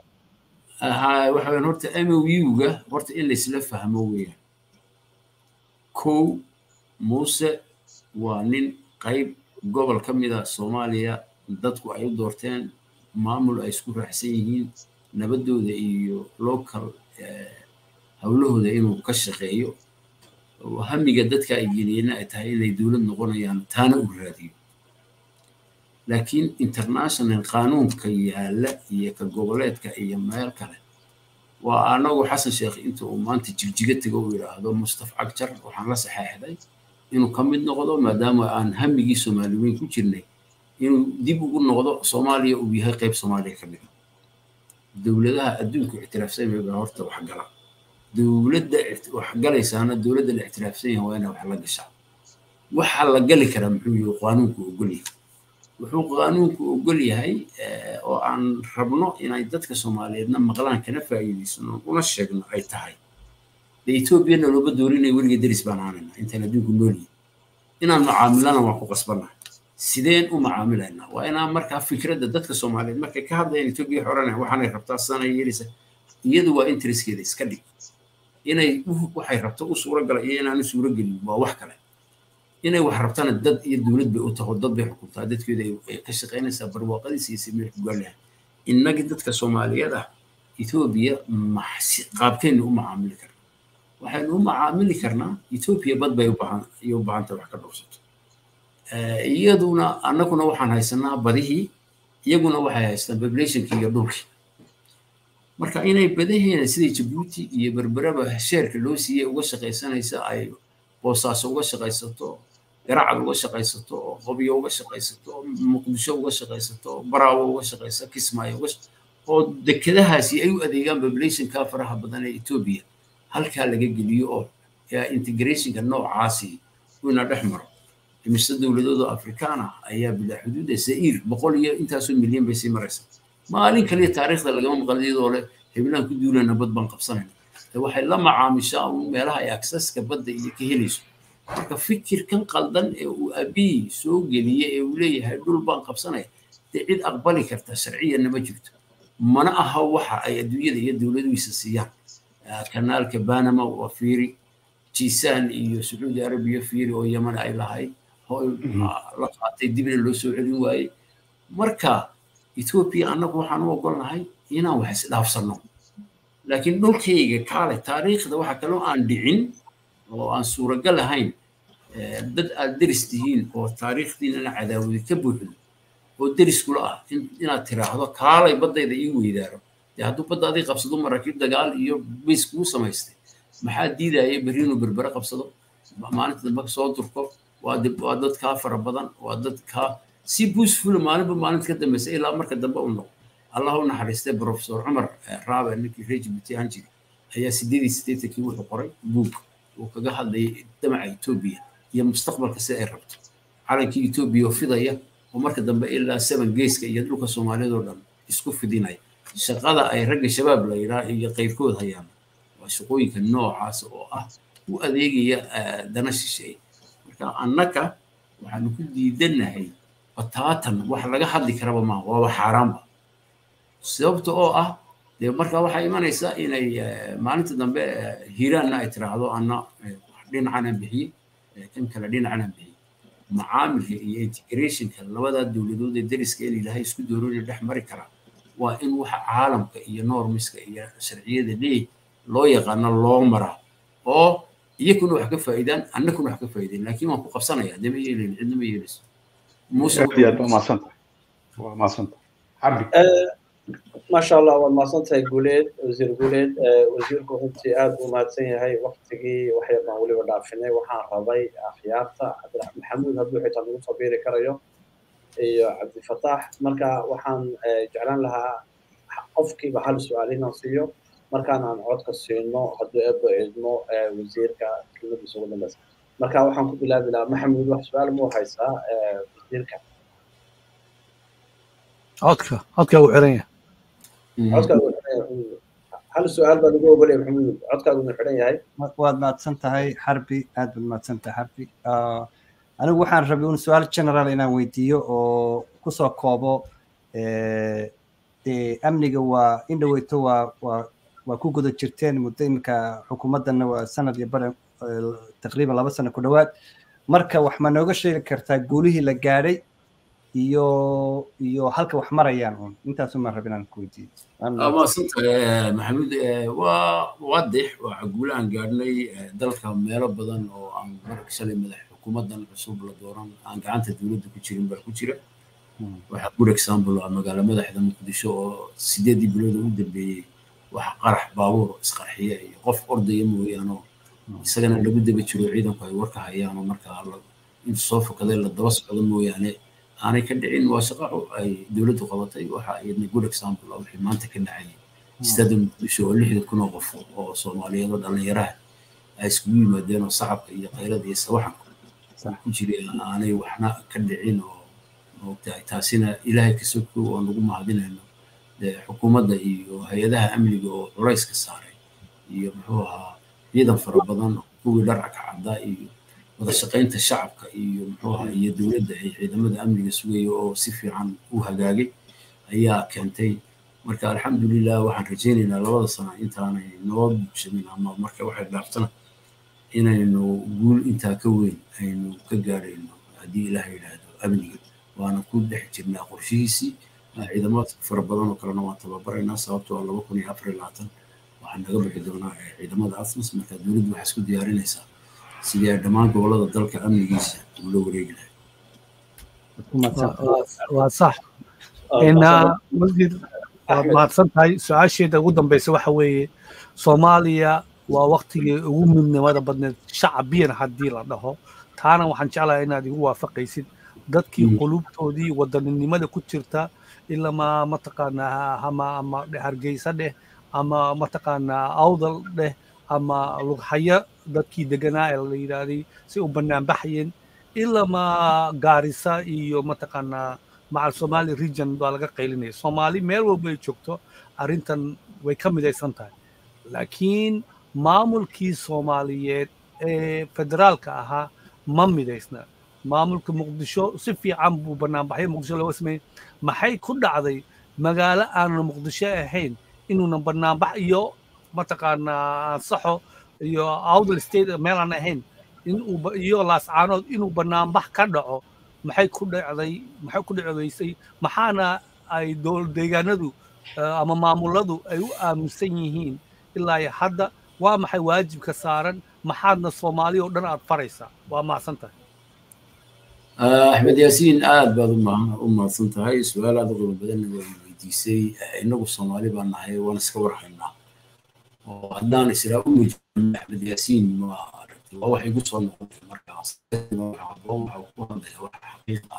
waxa weeyaan horta mou-ga horta in laysla fahmo weeyaan kow muuse waa nin qayb gobol ka mid a soomaaliya dadku ay u doorteen maamul ay isku raacsan yihiin nabadooda iyo local howlahooda inuu ka shaqeeyo hamiga dadka ay geliyeenna ay tahay inay dowlad noqonayaan taana uu raadiyo laakiin international qaanuunka yaalla iyo ka goboleedka iyo meel kale waa anagu xasan sheekh inta uu maanta jigjiga tego uu yidhaahdo mustaf cagjar waxaan la saxeexday inuu ka mid noqdo maadaama aan hamigii soomaali weyn ku jirnay inuu dib ugu noqdo soomaaliya uu yahay qayb soomaaliya ka mid dowladaha adduunku ictiraafsan yahay baa horta wax gala dowladda wax galaysaana dowladda la ictiraafsan yahay waa inay wax la gashaa waxa la gali karaa muxuu yahay qaanuunku ogol yahay wuxuu qaanuunku ogol yahay oo aan rabno inay dadka soomaaliyeedna maqlaan kana faa'iidaysano una sheegno ay tahay de etoobiyana looba doorinaya weliga deris baan aanayna intaan adduunku noolyihin inaan macaamilana waan ku qasbannahay sideen u macaamilaynaa waa inaan markaa fikradda dadka soomaaliyeed markay ka hadlayaan etoobiya xoranaya waxaanay rabtaa sanay yeelisa iyadu waa intereskeeda iska dhig inay waxay rabto u suuro gala iyo inaanu suuro gelin waa wax kale inay wax rabtana dad iyo dowlad bay u taho dad bay xukuntaa dadkeeda ay ka shaqaynaysaa barwaaqadiisa iyo simir kugaalaha innagii dadka soomaaliyeed ah etoobiya qaabkeenna u macaamili karna waxaynu u macaamili karnaa etoobiya bad bay u baahanta wax ka dhowrsato iyaduna annaguna waxaan haysanaa badihii iyaguna waxay haystaan populationkii iyo dhulkii marka inay badaheena sida jabuuti iyo berberaba sheerka loo siiyey uga shaqaysanaysa ay boosaaso uga shaqaysato garacad uga shaqaysato qobyo uga shaqaysato muqdisho uga shaqaysato baraawo uga shaqaysa kismaayo uga oo dekedahaasi ay u adeegaan populationka faraha badan ee etoobiya halkaa laga geliyo oo integrationka noocaasi ina dhex maro imise dowladooda afrikaana ayaa bilaa xuduuda za'iir boqol iyo intaasoo milyan bay sii maraysa maalin kaliya taariikhda lagama maqan iyadoo le heblaan ku duulana bad baan qabsanayna waxay la macaamishaa un meelaha ay aksaska badda iyo ka helayso marka fikirkan qaldan ee uu abiy soo geliyey ee uu leeyahay dhul baan qabsanaya dee cid aqbali karta sharciyanna ma jirto mana aha waxa ay adduunyada iyo dowladuhiisa siiyaan kanaalka banama waa fiiri jisaan iyo sacuudi arabiya fiiri oo yaman ay lahayd la qaatay dibna loo soo celin waayey marka etoobiya annagu waxaan u ogolnahay inaan wax isdhaafsanno laakiin dhulkayga kaale taariikhda waxa kaloo aan dhicin oo aan suuragal ahayn dad aad deris tihiin oo taariikhdiinana cadaawadi ka buuxdo oo deris kula ah inaad tiraahdo kaalay baddayda ii weydaaro dee hadduu badda adii qabsado maraakiib dagaal iyo bays kuu samaystay maxaa diidaya berri inuu berbere qabsado maalinta dambe soo durko waa dad kaa fara badan waa dad kaa si buusfula maalinba maalinta ka dambeysa ilaa marka dambe u noqo allah u naxariistay profesor cumar raabe ninkii reer jibuuti ahaan jiray ayaa sideedii sideetankii wuxuu qoray buug uu kaga hadlayay damaca etoobiya iyo mustaqbalka si ay rabto calankii etoobiya oo fidaya oo marka dambe ilaa seven geeska iyo dhulka soomaaliyeed oo dhan isku fidinaya shaqada ay ragga shabaab la yidhaah iyo qayrkood hayaan waa shaqooyinka noocaas oo ah u adeegaya dana shisheeye marka annaka waxaanu ku diidanahay bataatan wax laga hadli karaba maaha waaba xaaraanba sababta oo ah dee marka waxaa imanaysa inay maalinta dambe hiiraanna ay tiraahdo anna dhinacana bixiyey kan kale dhinacna bixi macaamilka iyo integrationka labadaa dowladood ee dariska in ilaahay isku doorooya dhex mari karaa waa in waxa caalamka iyo normiska iyo sharciyada dhii loo yaqaano loo maraa oo iyakuna wax ka faa'iidaan annakuna wax ka faa'iideen laakiin waan ku qabsanayaa dee ma yeelayn cidna ma yeelayso muuse aad iyo aad waa mahadsantahay waa mahadsantahay xarbi maasha allah waad mahadsantahay guuleed wasiir guuleed wasiirku runtii aad buu mahadsan yahay waktigii waxyar baan weliba dhaafinay waxaan rabay akhyaarta cabdiraxmaan maxamuud hadduu xitaa nagu soo biiri karayo iyo cabdifataax marka waxaan jeclaan lahaa qofkiiba hal su-aal inaan siiyo markaan aan codka siino hadduu eebba idmo wasiirka kelmadiisa ugu dambeysa marka waxaan ku bilaabi lahaa maxamuud wax su-aal muu haysaa wasiirka codka codka uu xiran yahay codkaagu hal su-aal baa lagu ogolaya maxamuud codkaagu mu xiran yahay waad mahadsan tahay xarbi aad baad mahadsan tahay xarbi anigu waxaan rabay un su-aal general inaan weydiiyo oo kusoo koobo dee amniga waa in dhaweyto waa waa waa ku guda jirteen muddo iminka xukuumaddanna waa sanad iyo bare taqriiban laba sano ku dhowaad marka wax ma nooga sheegi kartaa guulihii la gaadhay iyo iyo halka wax marayaan un intaasu maan rabin aan ku weydiiyo maasantahay maxamuud waa waadix waa guule aan gaadhnay dalka meelo badan oo aan marka shalay madax xukuumaddan cusub la dooran aan gacanta dowladda ku jirin baa ku jira waxaa good example ah magaalo madaxda muqdisho oo sideedii bilood ugu dambeeyey waxa qarax baabuur isqarxiya iyo qof ordaya mooyaano isagana lagu daba jiro ciidanku ay warka hayaan oo markaa intu soo fokaday la daba socdo mooyaane aanay ka dhicin waa shaqo ay dowladdu qabatay waxa iyadna good example ah wixii maanta ka dhacayay stada muqdisho oo lixda kun oo qof oo soomaaliyeed oo dhallinyaraha ay iskugu yimaadeen oo sacabka iyo qaylada iyo sawaxanka ku jiray aanay waxna ka dhicin oo moogtahay taasina ilaahay ka soko oo nagu mahadinayno xukuumadda iyo hay-adaha amniga oo culayska saaray iyo muxuu ahaa ciidan fara badan kuwii dharca ka caddaa iyo wada shaqaynta shacabka iyo muxuu ahaa iyo dowladda ay ciidamada amniga sugaya oo si fiican u hagaagay ayaa keentay marka alxamdulilah waxaan rajaynaynaa labada sano intaanay noo buugsamin ama marka waxay dhaaftana inaynu guul intaa ka weyn aynu ka gaadhayno haddii ilaah yidhaahdo amniga waana ku dhex jirnaa qorshihiisii ciidamo fara badan oo kalena waan tababaraynaa sababtoo laba kun iyo afar iyo labaatan waxaan naga bixi doonaa ciidamada asmas marka dowladdu waxay isku diyaarinaysaa sidii ay dhammaan gobolada dalka amnigiisa ula wareegi lahay waa sax masjid waad mahadsan tahay su-aasheeda ugu dambeysa waxa weeye soomaaliya waa waktigii ugu midnimada badneed shacabiyan haddii la dhaho taana waxaan jeclahay inaad igu waafaqaysid dadkii qulubtoodii wadaninimada ku jirta ilamaa mataqaanaa ama ama hargeysa dheh ama mataqaanaa awdal dheh ama lughaya dadkii deganaa ee la yidhaahday si u banaanbaxayeen ilamaa gaarisa iyo mataqaanaa macal somali region baa laga qaylinaya soomaali meel walba ay joogto arrintan way ka midaysan tahay laakiin maamulkii soomaaliyeed ee federaalka ahaa ma midaysna maamulka muqdisho si fiican buu banaanbaxyo muqdisho looga sameeyey maxay ku dhacday magaalo aanan muqdisho ahayn inuunan banaanbax iyo mataqaanaa ansaxo iyo awdal state meel aan ahayn inuu iyo laascaanood inuu banaanbax ka dhaco maxay ku dhacday maxay ku dhacdaysay maxaana ay dowlad deegaanadu ama maamuladu ay u aaminsan yihiin ilaa iyo hadda waa maxay waajibka saaran maxaadna soomaali oo dhan aad faraysaa waa mahadsan tahay axmed yaasiin aad baad u mahadsan tahay su-aal aad u qiimo badanna waa weydiisay innagu soomaali baan nahay waan iska warhaynaa oo haddaan israa u wejino axmed yaasiin ma aragtay waa wax igu soo noqotay markaas aboon waxa ku hadlaya wax xaqiiq ah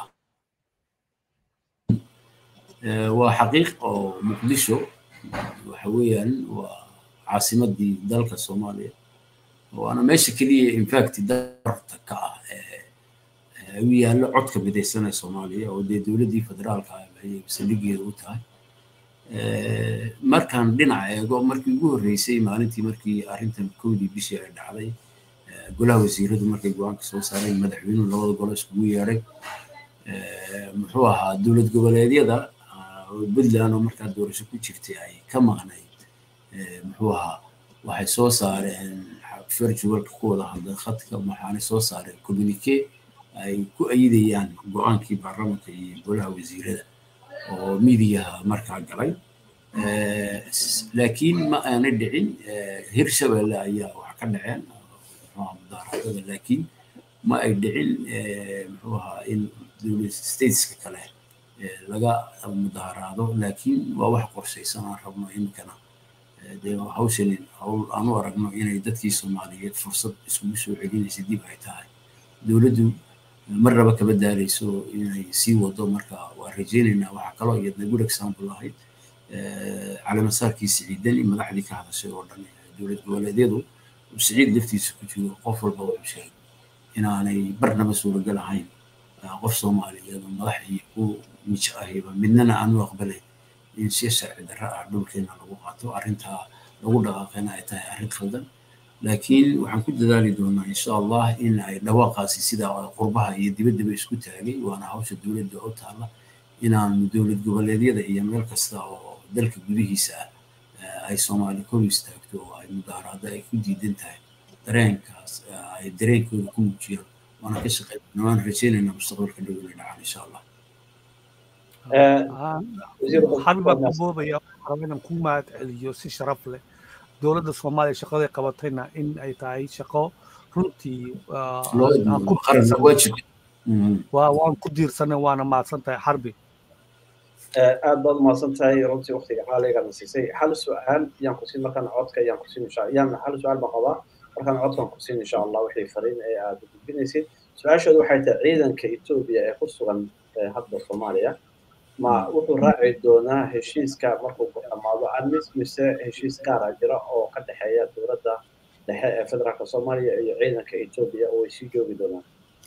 waa xaqiiq oo muqdisho waxa weeyaan waa caasimadii dalka soomaaliya waana meesha keliya infact darta ka ah u yaallo codka midaysanee soomaaliya oo dee dowladdii federaalka ayay saldhigeeda u tahay markaan dhinac eego markii ugu horreysay maalintii markii arrintan kowdii bishii ay dhacday golaha wasiiradu markay go-aanka soo saareen madaxweynuhu labada golo iskugu yeedhay muxuu ahaa dowlad goboleedyada puntland oo markaa doorasho ku jirtay ay ka maqnayd muxuu ahaa waxay soo saareen virtualka ku wada hadlay khadka waxaanay soo saareen communique ay ku ayidayaan go-aankii baarlamanka iyo golaha wasiirada oo miidiyaha markaa galay laakiin ma aanay dhicin hirshabelle ayaa wax ka dhaceen mudaaradada laakiin ma ay dhicin muxuu ahaa in dowlad stateska kale laga mudaaharaado laakiin waa wax qorshaysan aan rabno iminkana dee hawshanin hawl aan u aragno inay dadkii soomaaliyeed fursad iskugu soo celinaysa dib ay tahay dowladdu marnaba kama daalayso inay sii wado marka waa rajaynaynaa waxaa kaloo iyadna good example ahayd calaamasaarkii siciidani madaxdii ka hadashay oo dhan dowlad goboleedyadu siciid laftiisa ku jiro qof walba wuxuu sheegay inaanay barnaba suuragal ahayn qof soomaaliyeed oo madax iyo ku mijo ahiba midnana aanu aqbalayn in si sharci darro ah dhulkeena lagu qaato arrintaa lagu dhaqaaqena ay tahay arrin khaldan laakiin waxaan ku dadaali doonaa insha allah in ay dhawaaqaasi sida qurbaha iyo dibaddaba isku taagay waana hawsha dowladda u taalla inaanu dowlad goboleedyada iyo meel kasta oo dalka gudihiisa ah ay soomaali kor istaagto oo ay mudaaharaado ay ku diidan tahay dareenkaas ay dareenkooda ku muujiyaan waana ka shaqeynaa waan rajaynaynaa mustaqbalka dhow inay dhacaan insha allah xabibaa ku boobaya raba inaan ku mahad celiyo si sharaf leh dowladda soomaaliya shaqaday qabatayna in ay tahay shaqo runtii waan ku diirsanay waana mahadsan tahay xarbi aad baad umahadsan tahay runtii waqtiga xaaligana siisay hal su-aal yaan kusiin markaan codka yaan kusiin insha yaan hal su-aal baan qabaa markaan codkan kusiin insha allah wixii fariin ee aad gudbinaysid su-aasheedu waxay tahay ciidanka etoobiya ee ku sugan hadda soomaaliya ma wuxuu raaci doonaa heshiiska markuu ku dhammaado admis mise heshiis gaara jira oo ka dhexeeya dowladda dhexe ee federaalka soomaaliya iyo ciidanka etoobiya oo ay sii joogi doonaan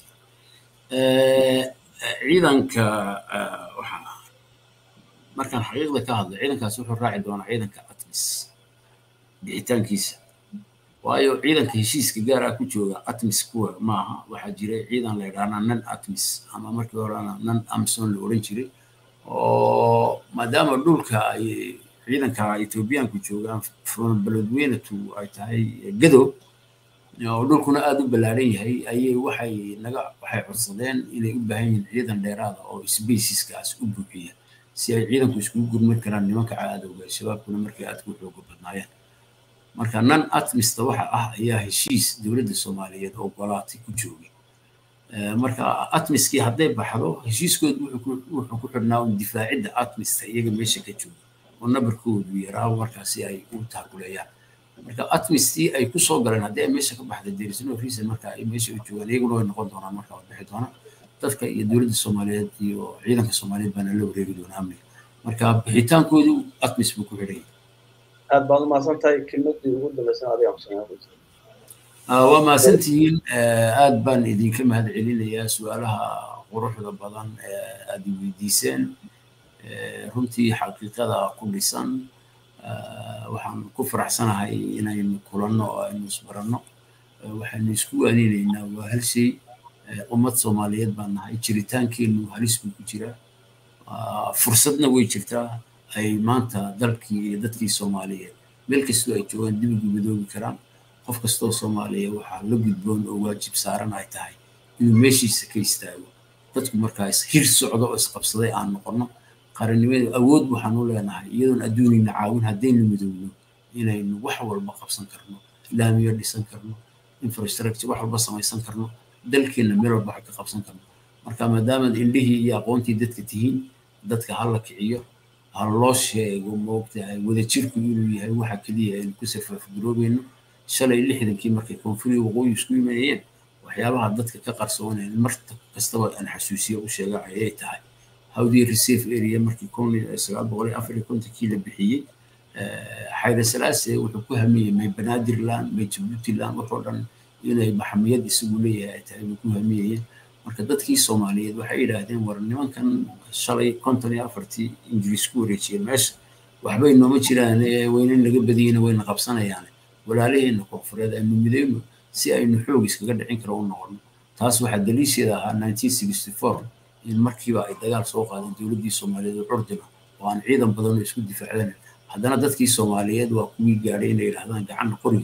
ciidanka waxaa markaan xaqiiqda ka hadlo ciidankaas wuxuu raaci doonaa ciidanka atmis bixitaankiisa waayo ciidanka heshiiska gaar ah ku jooga atmis kuwa maaha waxaa jiray ciidan la yidhaahdaa nan atmis ama markii horena nan amson la odhan jiray oo maadaama dhulka ay ciidanka etoobiyaanku joogaan from beledweynatu ay tahay gadow oo dhulkuna aada u ballaaran yahay ayay waxay naga waxay codsadeen inay u baahan yihiin ciidan dheeraada oo sbasiskaas u buuxiya si ay ciidanku iskugu gurmad karaan nimanka caadowga shabaabkuna markay aadka u xooga badnaayeen marka nan atmista waxa ah ayaa heshiis dowladda soomaaliyeed oo golaatay ku joogay marka atmiskii hadday baxdo heshiiskoodu wuxuu ku xidhnaa un difaacidda atmista iyaga meesha ka jooga oo nabarkoodu yaraa markaasi ay u taakuleeyaan marka atmistii ay ku soo galeen haddii ay meesha ka baxda derisno reason marka ay meesha u joogaan iyaguna way noqon doonaan marka waa bixi doonaan dadka iyo dowladda soomaaliyeed iyo ciidanka soomaaliyeed baana la wareegi doonaa amniga marka bixitaankoodu atmis buu ku xidhaya aad baad umahadsan tahay kelmadii ugu dambaysan adiga kusanaa waa mahadsantihiin aad baan idinka mahad celinayaa su-aalaha quruxda badan ee aad weydiiseen runtii xaqiiqada ku dhisan waxaan ku faraxsanahay inaynu kulanno oo aynu isbaranno waxaynu isku waaninaynaa waa hal shay ummad soomaaliyeed baan nahay jiritaankeennu halis buu ku jiraa fursadna way jirtaa ay maanta dalkii iyo dadkii soomaaliyeed meel kastoo ay joogaan dib ugu midoobi karaan qof kastoo soomaaliya waxaa la gudboon oo waajib saaran ay tahay inuu meeshiisa ka istaago dadku markaas hir socdo oo isqabsaday aan noqonno qarannimada awood waxaan u leenahay iyadoon adduunina caawin haddaynu midoobno inaynu wax walba qabsan karno laamiyo dhisan karno infrastructure wax walba samaysan karno dalkeenna meel walba wax ka qabsan karno marka maadaamaad indhihii iyo aqoontii dadka tihiin dadka hala kiciyo ha loo sheego moogtahay wadajirku inuu yahay waxa keliya aynu ku safaafgaroobayno shalay lixdankii markay koonfuriga waqooyi isku yimanayeen waxyaabaha dadka ka qarsooneen mar kastaba aan xasuusiyo u sheega ayay tahay hawdii reserve area markii kun sagaal boqol iyo afar iyo kontonkii la bixiyey xayre salaase wuxuu ku hamiyey may banaadirland may jabuutiland waxoo dhan inay maxamiyad isagu leeyahay ay tahay bay ku hamiyayeen marka dadkii soomaaliyeed waxay yidhaahdeen war nimankan shalay konton iyo afartii ingiriis ku wareejiyeen meesha waxbay nooma jiraan wayna naga badiyeyna wayna qabsanayaan walaalaheenna koonfureed aynu midayno si aynu xoog iskaga dhicin karo u noqono taas waxaa daliisheeda ahaa nineteen sixty four in markiiba ay dagaal soo qaadeen dowladdii soomaaliyeed oo curdina oo aan ciidan badan oo isku difaacdan haddana dadkii soomaaliyeed waa kuwii gaadhay inay yidhahdaan gacanna qoriga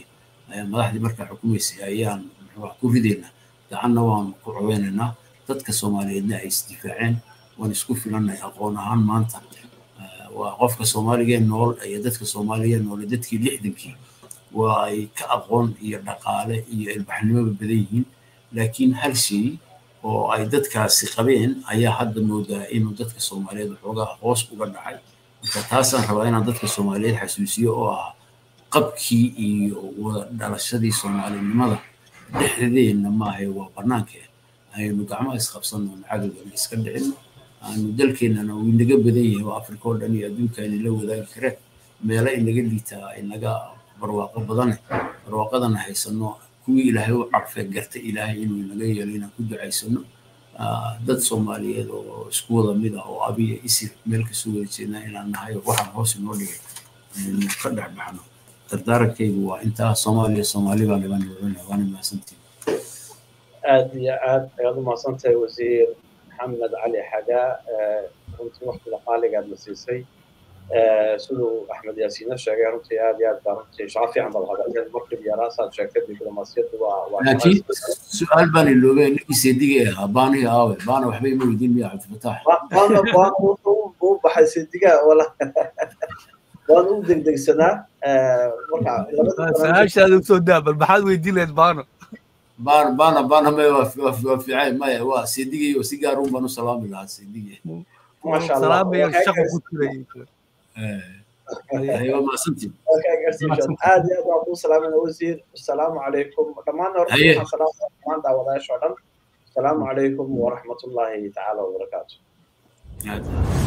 madaxdii markaa xukumaysay ayaan wax ku ridaynaa gacanna waan ku caweynaynaa dadka soomaaliyeedna ay isdifaaceen waan isku filanay aqoon ahaan maanta waa qofka soomaaligee nool iyo dadka soomaaligee nool dadkii lixdankii waa ay ka aqoon iyo dhaqaale iyo ilbaxnimoba badan yihiin laakiin hal shay oo ay dadkaasi qabeen ayaa hadda moodaa inuu dadka soomaaliyeed waxoogaa hoos uga dhacay marka taasaan rabaa inaan dadka soomaaliyeed xasuusiyo oo ah qabkii iyo wada dhalashadii soomaalinimada dhexdeenna maahay waa bannaankee aynu gacmaha isqabsanno cagagana iska dhicino aanu dalkeennana uu inaga badan yahay oo afrika oo dhan iyo adduunka inala wadaagi kareen meelo inaga liitaa inaga barwaaqo badane barwaaqadana haysano kuwii ilaahay u carfee garta ilaahay inuu inaga yeelo inaan ku ducaysano dad soomaaliyeed oo isku wada mid ah oo abiya isir meel kasoo wada jeednaa inaan nahay waxaan hoos inoo dhigay aynu ka dhex baxno dardaarankaygu waa intaa soomaaliya soomaali baan dhiban dhibanaya waana mahadsantiin aad iyo aad ayaad u mahadsantahay wasiir maxamed cali xagaa runtii waqtiga qaaligaad na siisay siduu axmed yaasiino sheegay runtii aad iyo aad baa runtii shaqo fiican baad hadalteen markii yaraasaad sheegtay diblomaasiyaddu waa laakiin su-aal baan iloobay ninkii seedigay ahaa baanihii aawe baana waxba ima weydiin miya cabdifataax baana baana u baxay seedigaa wala waan u degdegsanaa marka su-aashaada usoo daa bal maxaad weydiin lahayd baano baan baana baana maya waa fiican maya waa seedigay oo si gaar un baan u salaami lahaa seedigay salaamayo shaqo ku jiray waa mahadsantiin aad iyo aad waan kuu salaamayna wasiir asalaamu calaykum dhammaan horta waxaan salaamaya dhammaan daawadayaasha oo dhan asalaamu calaykum waraxmatullaahi tacaala wabarakaatu